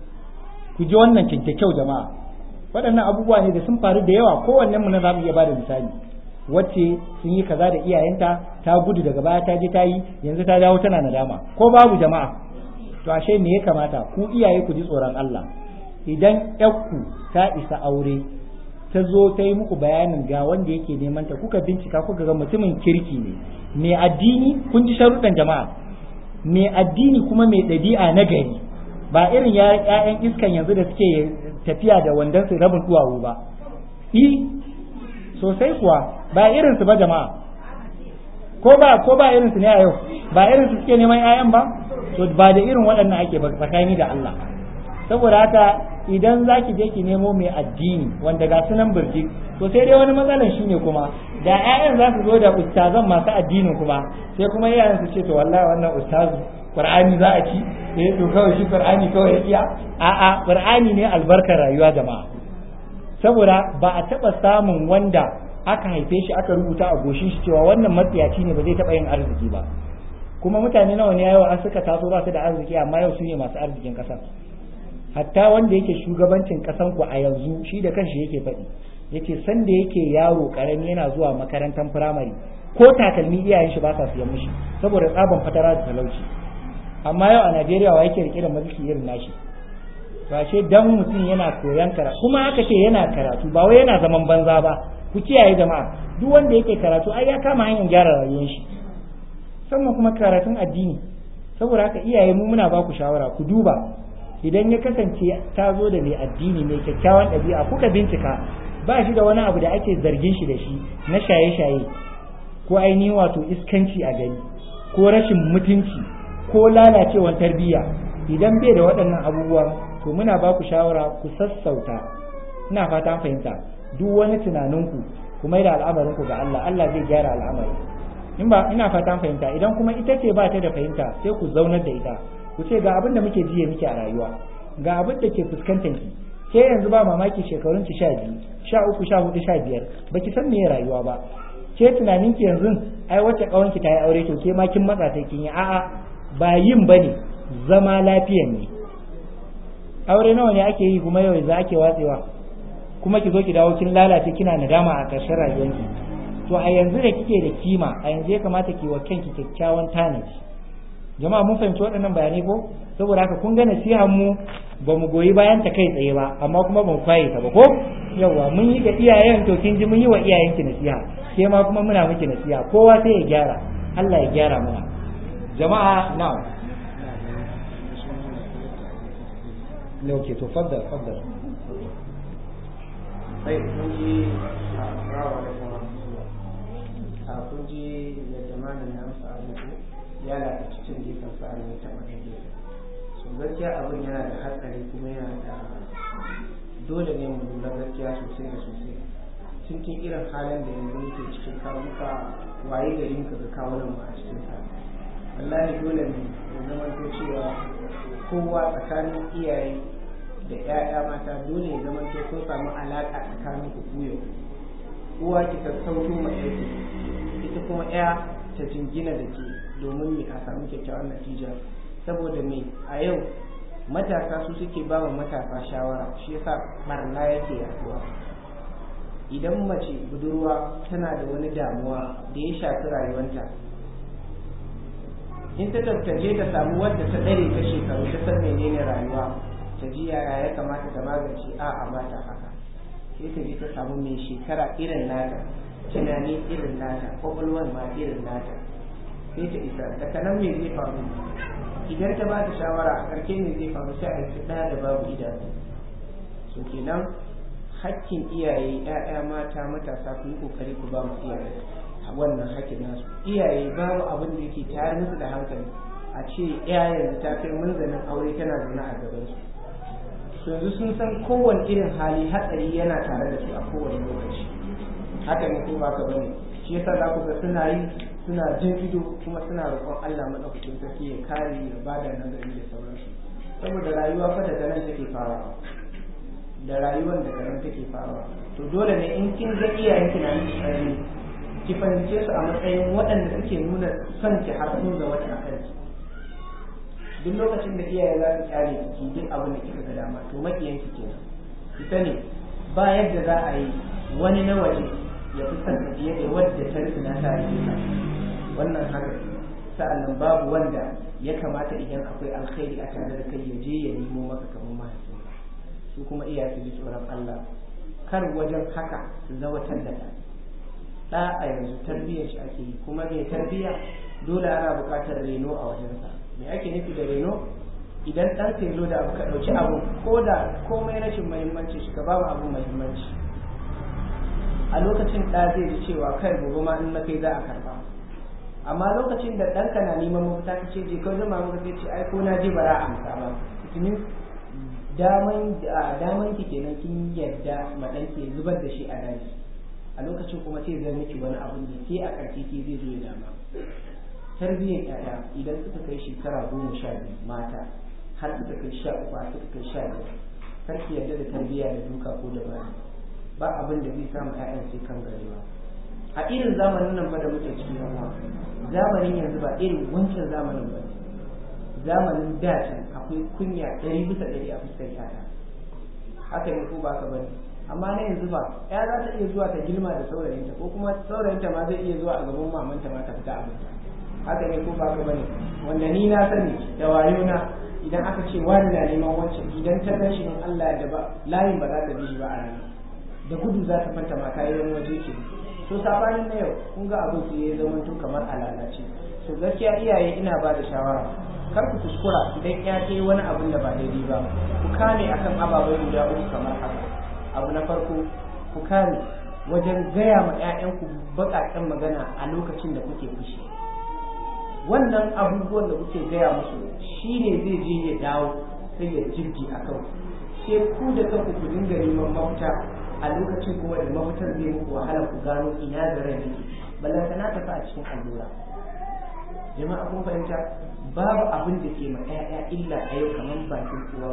ku ji wannan kyau jama'a waɗannan abubuwa ne da sun faru da yawa kowannen mu na za mu iya bada misali wacce sun yi kaza da iyayenta ta gudu daga baya ta je ta yi yanzu ta dawo tana nadama ko babu jama'a to ashe me ya kamata ku iyaye ku ji tsoron Allah idan ƴakku ta isa aure ta zo ta yi muku bayanin ga wanda yake neman ta kuka bincika kuka ga mutumin kirki ne mai addini kun ji sharuɗan jama'a mai addini kuma mai ɗabi'a na gari ba irin ‘ya'yan iskan yanzu da suke tafiya da wandon su rabin duwawu ba i sosai kuwa ba irin su ba jama'a ko ba ko ba irin su ne a yau ba irin su suke neman ‘ya'yan ba to ba da irin waɗannan ake ba tsakani da Allah saboda haka idan za ki je ki nemo mai addini wanda ga sunan birjik to sai dai wani matsalan shine kuma da 'ya'yan za su zo da ustazan masu addinin kuma sai kuma iyayen su ce to wallahi wannan ustazu qur'ani za a ci eh to kawai shi qur'ani kawai ya iya a'a qur'ani ne albarkar rayuwa jama'a saboda ba a taba samun wanda aka haife shi aka rubuta a goshin shi cewa wannan matsiyaci ne ba zai taba yin arziki ba kuma mutane nawa ne yawa an suka taso ba su da arziki amma yau su ne masu arzikin kasa hatta wanda yake shugabancin kasan ku a yanzu shi da kanshi yake faɗi yace san da yake yaro karami yana zuwa makarantar firamare ko takalmi iyayen shi ba sa siyan mishi saboda tsaban fatara da talauci amma yau a Najeriya wa yake rike da mulki irin nashi ba ce dan mutum yana koyan karatu kuma aka ce yana karatu ba wai yana zaman banza ba ku kiyaye jama'a duk wanda yake karatu ai ya kama hanyar gyara rayuwar shi sannan kuma karatun addini saboda haka iyaye mu muna ba ku shawara ku duba idan ya kasance ta zo da mai addini mai kyakkyawan ɗabi'a kuka bincika ba shi da wani abu da ake zargin shi da shi na shaye-shaye ko ainihin wato iskanci a gari ko rashin mutunci ko lalacewar tarbiyya idan bai da waɗannan abubuwan to muna ba ku shawara ku sassauta ina fata fahimta duk wani tunaninku ku mai da al'amarinku ga Allah Allah zai gyara al'amari in ba ina fata fahimta idan kuma ita ce ba ta da fahimta sai ku zaunar da ita ku ce ga abin da muke jiye muke a rayuwa ga abin da ke fuskantar ki ke yanzu ba mamaki shekarun ki sha biyu sha uku sha hudu sha biyar baki san meye rayuwa ba ke tunanin ki yanzu ai wacce kawan ki ta yi aure to ke ma kin matsa sai kin yi a'a ba yin bane zama lafiyan ne aure nawa ne ake yi kuma yau za ake watsewa kuma ki zo ki dawo kin lalace kina nadama a ƙarshen rayuwarki to a yanzu da kike da kima a yanzu ya kamata ki wa kanki kyakkyawan tanaji jama'a mun fahimci waɗannan bayanai ko saboda haka kun ga nasihar mu ba mu goyi bayan ta kai tsaye ba amma kuma ba mu kwaye ta ba ko yawa mun yi ga iyayen to kin ji mun yi wa iyayenki nasiha ke ma kuma muna miki nasiha kowa sai ya gyara Allah ya gyara mana jama'a na'am ne oke to faddal faddal sai kun ji a rawa da kuma a kun ji yadda malamin amsa abu ya lafi cikin gefen sa ne ta wani gefe so gaskiya abin yana da hatsari kuma yana da dole ne mu lura gaskiya sosai da sosai cikin irin halin da yanzu muke cikin kamuka waye gari muka ga kawunan mu a cikin sa wallahi dole ne ya zama to cewa kowa tsakanin iyaye da 'ya'ya mata dole ya zama to sun samu alaƙa tsakanin ku kuyo uwa ki sassauto ma ɗaya ita kuma 'ya ta jingina da ke domin me a samu kyakkyawan natija saboda me a yau matasa su suke ba wa matasa shawara shi yasa barna yake yaduwa idan mace budurwa tana da wani damuwa da ya shafi rayuwanta in ta tattaje ta samu wadda ta ɗare ta shekaru ta san menene rayuwa ta ji yaya ya kamata ta magance a a ba ta haka sai ta je ta samu mai shekara irin nata tunani irin nata kwakwalwar ma irin nata sai ta isa daga nan me zai faru idan ta ba ta shawara a ƙarshe me zai faru sai a yi ɗaya da babu idanu so kenan hakkin iyaye ‘ya'ya mata matasa ku yi ƙoƙari ku ba mu iyaye wannan hakkin nasu iyaye babu abin da yake tayar musu da hankali a ce iyayen ta kai munzanin aure tana zaune a gaban su yanzu sun san kowane irin hali hatsari yana tare da su a kowane lokaci haka ne ko ba ka bane shi yasa za ku ga suna yi suna jin ido kuma suna roƙon Allah madaukakin sarki ya kare ya bada nazari da sauransu saboda rayuwa fa daga nan take farawa da rayuwar daga nan take farawa to dole ne in kin ga iyayen ki na miki tsari ki fahimce su a matsayin waɗanda suke nuna son ki har sun zama ta akan ki duk lokacin da iyaye za su kyale ki duk abin da kika ga dama to makiyan ki kenan ki sani ba yadda za a yi wani na waje ya fi son ka fiye da wadda ta rufina ta yi ka wannan haka sa'annan babu wanda ya kamata idan akwai alkhairi a tare da kai ya je ya nemo maka kamar mahaifinka su kuma iyaye su ji tsoron Allah kar wajen haka su zawatar da ɗa a yanzu tarbiyyar shi ake yi kuma mai tarbiyya dole ana buƙatar reno a wajensa me ake nufi da reno idan ɗan ka zo da abu ka ɗauki abu ko da komai rashin muhimmanci shi ka ba abu muhimmanci a lokacin ɗa zai ji cewa kai gobe ma in na kai za a karɓa amma lokacin da ɗanka na neman mafita ka ce je ka zama maka sai ce ai ko na je bara a amsa ba tunin daman daman ki kenan kin yarda madan ke zubar da shi a daji a lokacin kuma sai zai miki wani abun da ke a ƙarshe ke zai zo ya dama tarbiyyar ƴaƴa idan suka kai shekara goma sha biyu mata har suka kai sha uku har suka kai sha biyar kar ki yarda da tarbiyya da duka ko da bani ba abin da zai samu ƴaƴan sai kan garewa a irin zamanin nan fa da muke ciki yawa zamanin yanzu ba irin wancan zamanin ba zamanin da can akwai kunya ɗari bisa ɗari a fuskar ƴaƴa haka ne ko ba ka bane amma na yanzu ba ya za ta iya zuwa ta girma da saurayinta ko kuma saurayinta ma zai iya zuwa a gaban mamanta ma ta fita abinta haka ne ko ba ka bane wanda ni na sani da wayo na idan aka ce wani na neman wancan idan ta gan shi in Allah da ba layin ba za ta bi shi ba a rana da gudu za ta fanta ma kayan waje ke to sabanin na yau kun ga abin su ya zama tun kamar alalace to gaskiya iyaye ina ba da shawara kar ku kuskura idan ya ce wani abin da ba daidai ba ku kame akan ababai guda uku kamar haka abu na farko ku kame wajen gaya ma 'ya'yanku baƙaƙen magana a lokacin da kuke fushi wannan abubuwan da kuke gaya musu shi ne zai je ya dawo sai ya jirgi a kan sai ku da kanku ku dinga neman mafita a lokacin kuma da mafitar zai muku wahala ku gano ina zaren yake ballantana ta fa a cikin allura jama'a kun fahimta babu abin da ke ma 'ya'ya illa a yau kamar bakin uwa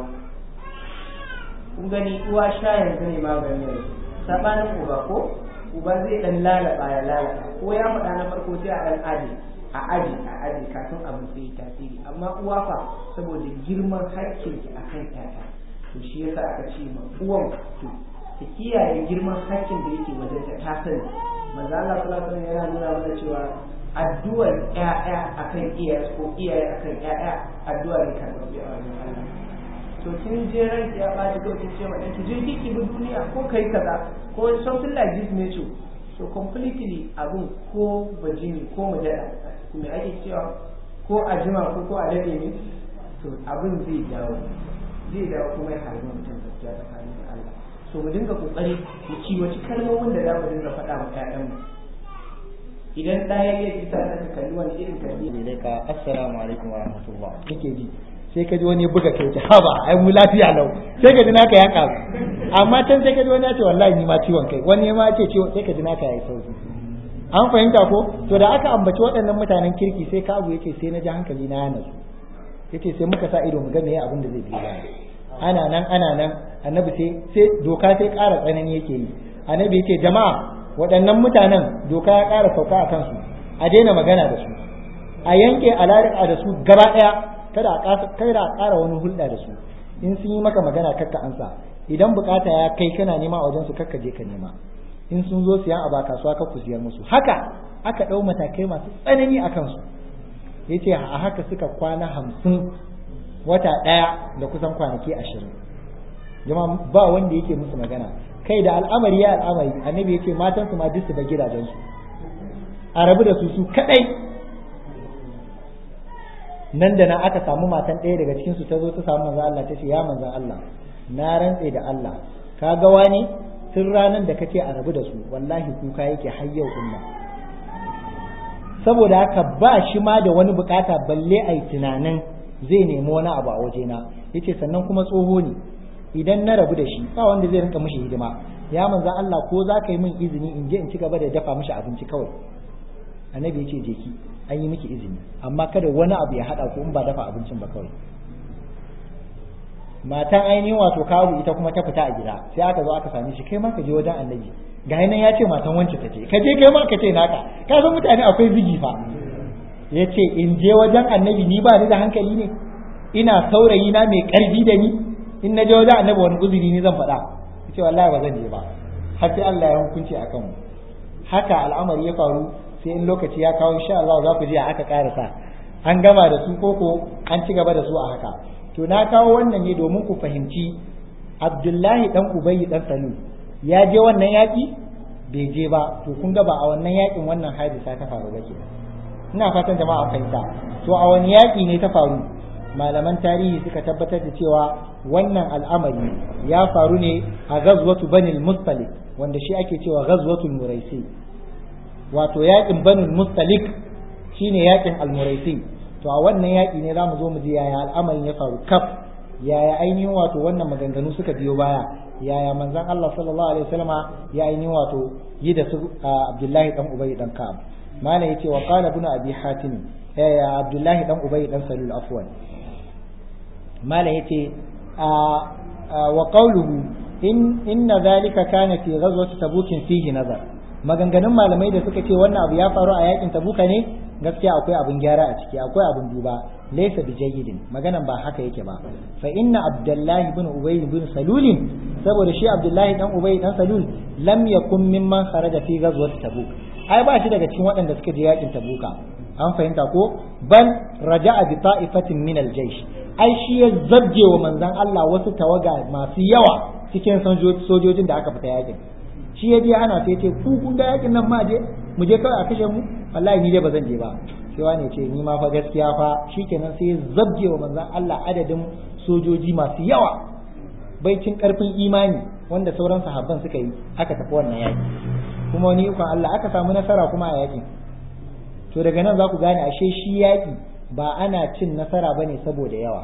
kun gani uwa sha yanzu ne magani yanzu sabanin uba ko uba zai dan lalaba ya lalaba ko ya faɗa na farko sai a dan aji a aji a aji kafin abin sai tasiri amma uwa fa saboda girman hakkinki akan ƴaƴa to shi yasa aka ce ma uwan to ta kiyaye girman hakkin da yake wajen ta ta sani manzo Allah sallallahu alaihi wasallam yana nuna mana cewa addu'ar ƴaƴa akan iyaye ko iyaye akan ƴaƴa addu'a ne kan rabbi a wajen Allah to kin je ranki ya ɓaci kawai kin ce ma ɗanki je ki bi duniya ko kai kaza ko something like this nature so completely abun ko bajini ko mujalla me ake cewa ko a jima ko ko a dade ne to abin zai dawo zai dawo kuma ya harbi mutum gaskiya tsakanin da Allah so mu dinga kokari mu ciwaci kalmomin da za mu dinga faɗa wa ƴaƴanmu idan ɗaya ya ji sa ka kalli wani irin kalli ne ka assalamu alaikum wa rahmatullah kake ji sai ka ji wani buga kai ta haba ai mu lafiya lau sai ka ji naka ya karu amma can sai ka ji wani ya ce wallahi ni ma ciwon kai wani ma ce ciwon sai ka ji naka ya yi sauki an fahimta ko to da aka ambaci waɗannan mutanen kirki sai ka abu yace sai na ji hankali na yana su yace sai muka sa ido mu ga meye abin da zai biyo baya ana nan ana nan annabi sai sai doka sai ƙara tsanani yake yi annabi yace jama'a waɗannan mutanen doka ya ƙara sauka a kansu a daina magana da su a yanke alaƙa da su gaba ɗaya kada a kada a ƙara wani hulɗa da su in sun yi maka magana kakka ansa idan bukata ya kai kana nema a wajen su kakka je ka nema in sun zo siyan a ba kasuwa ka ku siyar musu haka aka ɗau matakai masu tsanani a kansu ya ce a haka suka kwana hamsin wata ɗaya da kusan kwanaki ashirin jama ba wanda yake musu magana kai da al'amari ya al'amari annabi ya ce matansu ma duk su da gidajensu a rabu da su su kaɗai nan da nan aka samu matan ɗaya daga cikinsu ta zo ta samu manzan Allah ta ce ya manzan Allah na rantse da Allah ka ga wani tun ranar da kace a rabu da su wallahi kuka yake har yau din nan saboda haka ba shi ma da wani bukata balle ai tunanin zai nemi wani abu a wajena yace sannan kuma tsoho ne idan na rabu da shi ba wanda zai rinka mishi hidima ya manzo Allah ko za ka yi min izini in je in ci gaba da dafa mishi abinci kawai annabi yace je ki an yi miki izini amma kada wani abu ya hada ku in ba dafa abincin ba kawai matan ainihin wato kawu ita kuma ta fita a gida sai aka zo aka same shi kai ma ka je wajen annabi ga nan ya ce matan wance ta ce ka je kai ma ka ce naka ka san mutane akwai zigi fa ya ce in je wajen annabi ni ba ni da hankali ne ina saurayi na mai karfi da ni in na je wajen annabi wani uzuri ni zan faɗa ya ce wallahi ba zan je ba har sai Allah ya hukunci a kanmu haka al'amari ya faru sai in lokaci ya kawo insha Allah za ku je aka karasa an gama da su koko an ci gaba da su a haka to na kawo wannan ne domin ku fahimci abdullahi dan ubayi dan salu ya je wannan yaƙi bai je ba to kun ga ba a wannan yaƙin wannan hadisa ta faru ba ke ina fatan jama'a fahimta to a wani yaƙi ne ta faru malaman tarihi suka tabbatar da cewa wannan al'amari ya faru ne a ghazwatu banil mustalik wanda shi ake cewa ghazwatul muraisi wato yaƙin banil mustalik shine yaƙin al-muraisi to a wannan yaƙi ne za mu zo mu ji yaya al'amarin ya faru kaf yaya ainihin wato wannan maganganu suka biyo baya yaya manzon Allah sallallahu alaihi wasallama ya ainihin wato yi da su Abdullahi dan Ubay dan Ka'ab malam yace wa qala ibn abi hatim ya Abdullahi dan Ubay dan Salul afwan malam yace wa qawluhu in inna dhalika kana fi ghazwati tabuk fihi nazar maganganun malamai da suka ce wannan abu ya faru a yakin tabuka ne gaskiya akwai abin gyara a ciki akwai abin duba laysa bi jayyidin maganan ba haka yake ba fa inna abdullahi ibn ubay ibn salul saboda shi abdullahi dan ubay dan salul lam yakun mimman kharaja fi ghazwati tabuk ai ba shi daga cikin waɗanda suka je yakin tabuka an fahimta ko bal raja'a bi ta'ifatin min al-jaysh ai shi ya zabje wa manzon Allah wasu tawaga masu yawa cikin sojojin da aka fita yakin shi ya je ana sai ce ku kun ga yakin nan ma je mu je kawai a kashe mu wallahi ni dai ba zan je ba sai wani ce ni ma fa gaskiya fa shikenan sai ya zabje wa manzon Allah adadin sojoji masu yawa baicin karfin imani wanda sauran sahabban suka yi aka tafi wannan yaki kuma wani ikon Allah aka samu nasara kuma a yakin to daga nan za ku gane ashe shi yaki ba ana cin nasara bane saboda yawa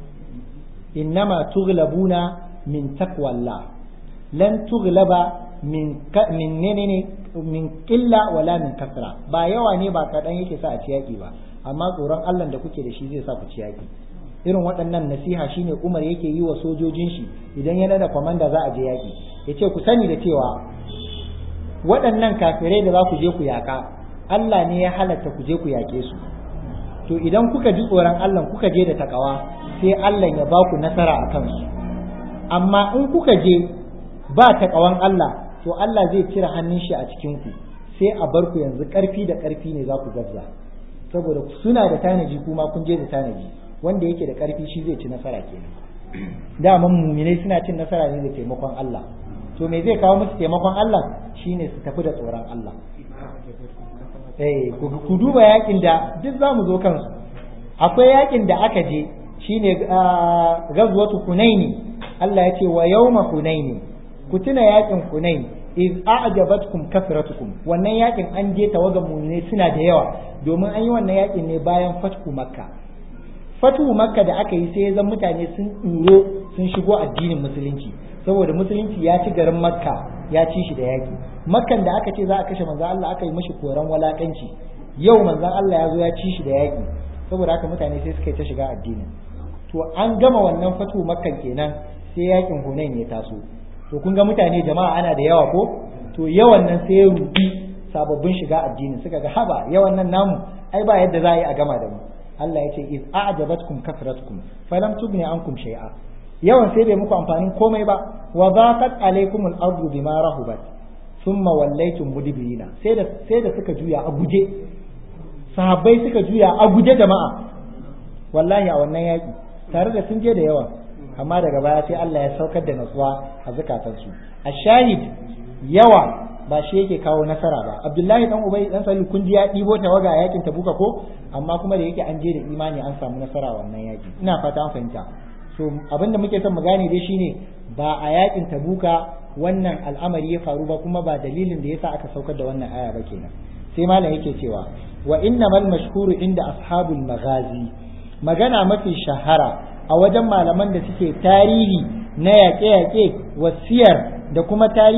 innama tughlabuna min taqwallah lan tughlaba min min menene min qilla wala min kasra ba yawa ne ba kadan yake sa a ci yaki ba amma tsoron Allah da kuke da shi zai sa ku ci yaki irin waɗannan nasiha shine Umar yake yi wa sojojin shi idan yana da kwamanda za a je yaki yace ku sani da cewa waɗannan kafirai da za ku je ku yaka Allah ne ya halatta ku je ku yake su to idan kuka ji tsoron Allah kuka je da takawa sai Allah ya ba ku nasara a kansu amma in kuka je ba takawan Allah to Allah zai cire hannun shi a cikin ku sai a bar ku yanzu karfi da karfi ne za ku gabza saboda suna da tanaji kuma kun je da tanaji wanda yake da karfi shi zai ci nasara kenan daman muminai suna cin nasara ne da taimakon Allah to me zai kawo musu taimakon Allah shine su tafi da tsoron Allah eh ku duba yakin da duk zamu zo kansu akwai yakin da aka je shine gazwatu hunaini Allah ya ce wa yawma hunaini ku tuna yakin hunain iz a'jabatkum kasratukum wannan yakin an je tawagan mu'minai suna da yawa domin an yi wannan yakin ne bayan fatku makka fatku makka da aka yi sai ya zan mutane sun tsuro sun shigo addinin musulunci saboda musulunci ya ci garin makka ya ci shi da yaki makkan da aka ce za a kashe manzon Allah aka yi mashi koran walakanci yau manzon Allah ya zo ya ci shi da yaki saboda haka mutane sai suka yi ta shiga addinin to an gama wannan fatu makkan kenan sai yakin hunain ya taso to kun ga mutane jama'a ana da yawa ko to yawan nan sai ya rubi sababbin shiga addini suka ga haba yawan nan namu ai ba yadda za a yi a gama da mu Allah ya ce iz a'jabatkum kasratkum falam tughni ankum shay'a yawan sai bai muku amfanin komai ba wa zaqat alaykum al-ardu bima rahubat thumma wallaytum mudbirina sai da sai da suka juya a guje sahabbai suka juya a guje jama'a wallahi a wannan yaki tare da sun je da yawa amma daga baya sai Allah ya saukar da natsuwa a zukatansu a shahid yawa ba shi yake kawo nasara ba abdullahi dan ubay dan salu kun ji ya dibo tawaga a yakin tabuka ko amma kuma da yake an je da imani an samu nasara wannan yaki ina fata an fahimta so abinda muke son mu gane dai shine ba a yakin tabuka wannan al'amari ya faru ba kuma ba dalilin da yasa aka saukar da wannan aya ba kenan sai malam yake cewa wa innamal mashhuru inda ashabul maghazi magana mafi shahara a wajen malaman da suke tarihi na yaƙe-yaƙe wasiyar da kuma tarihi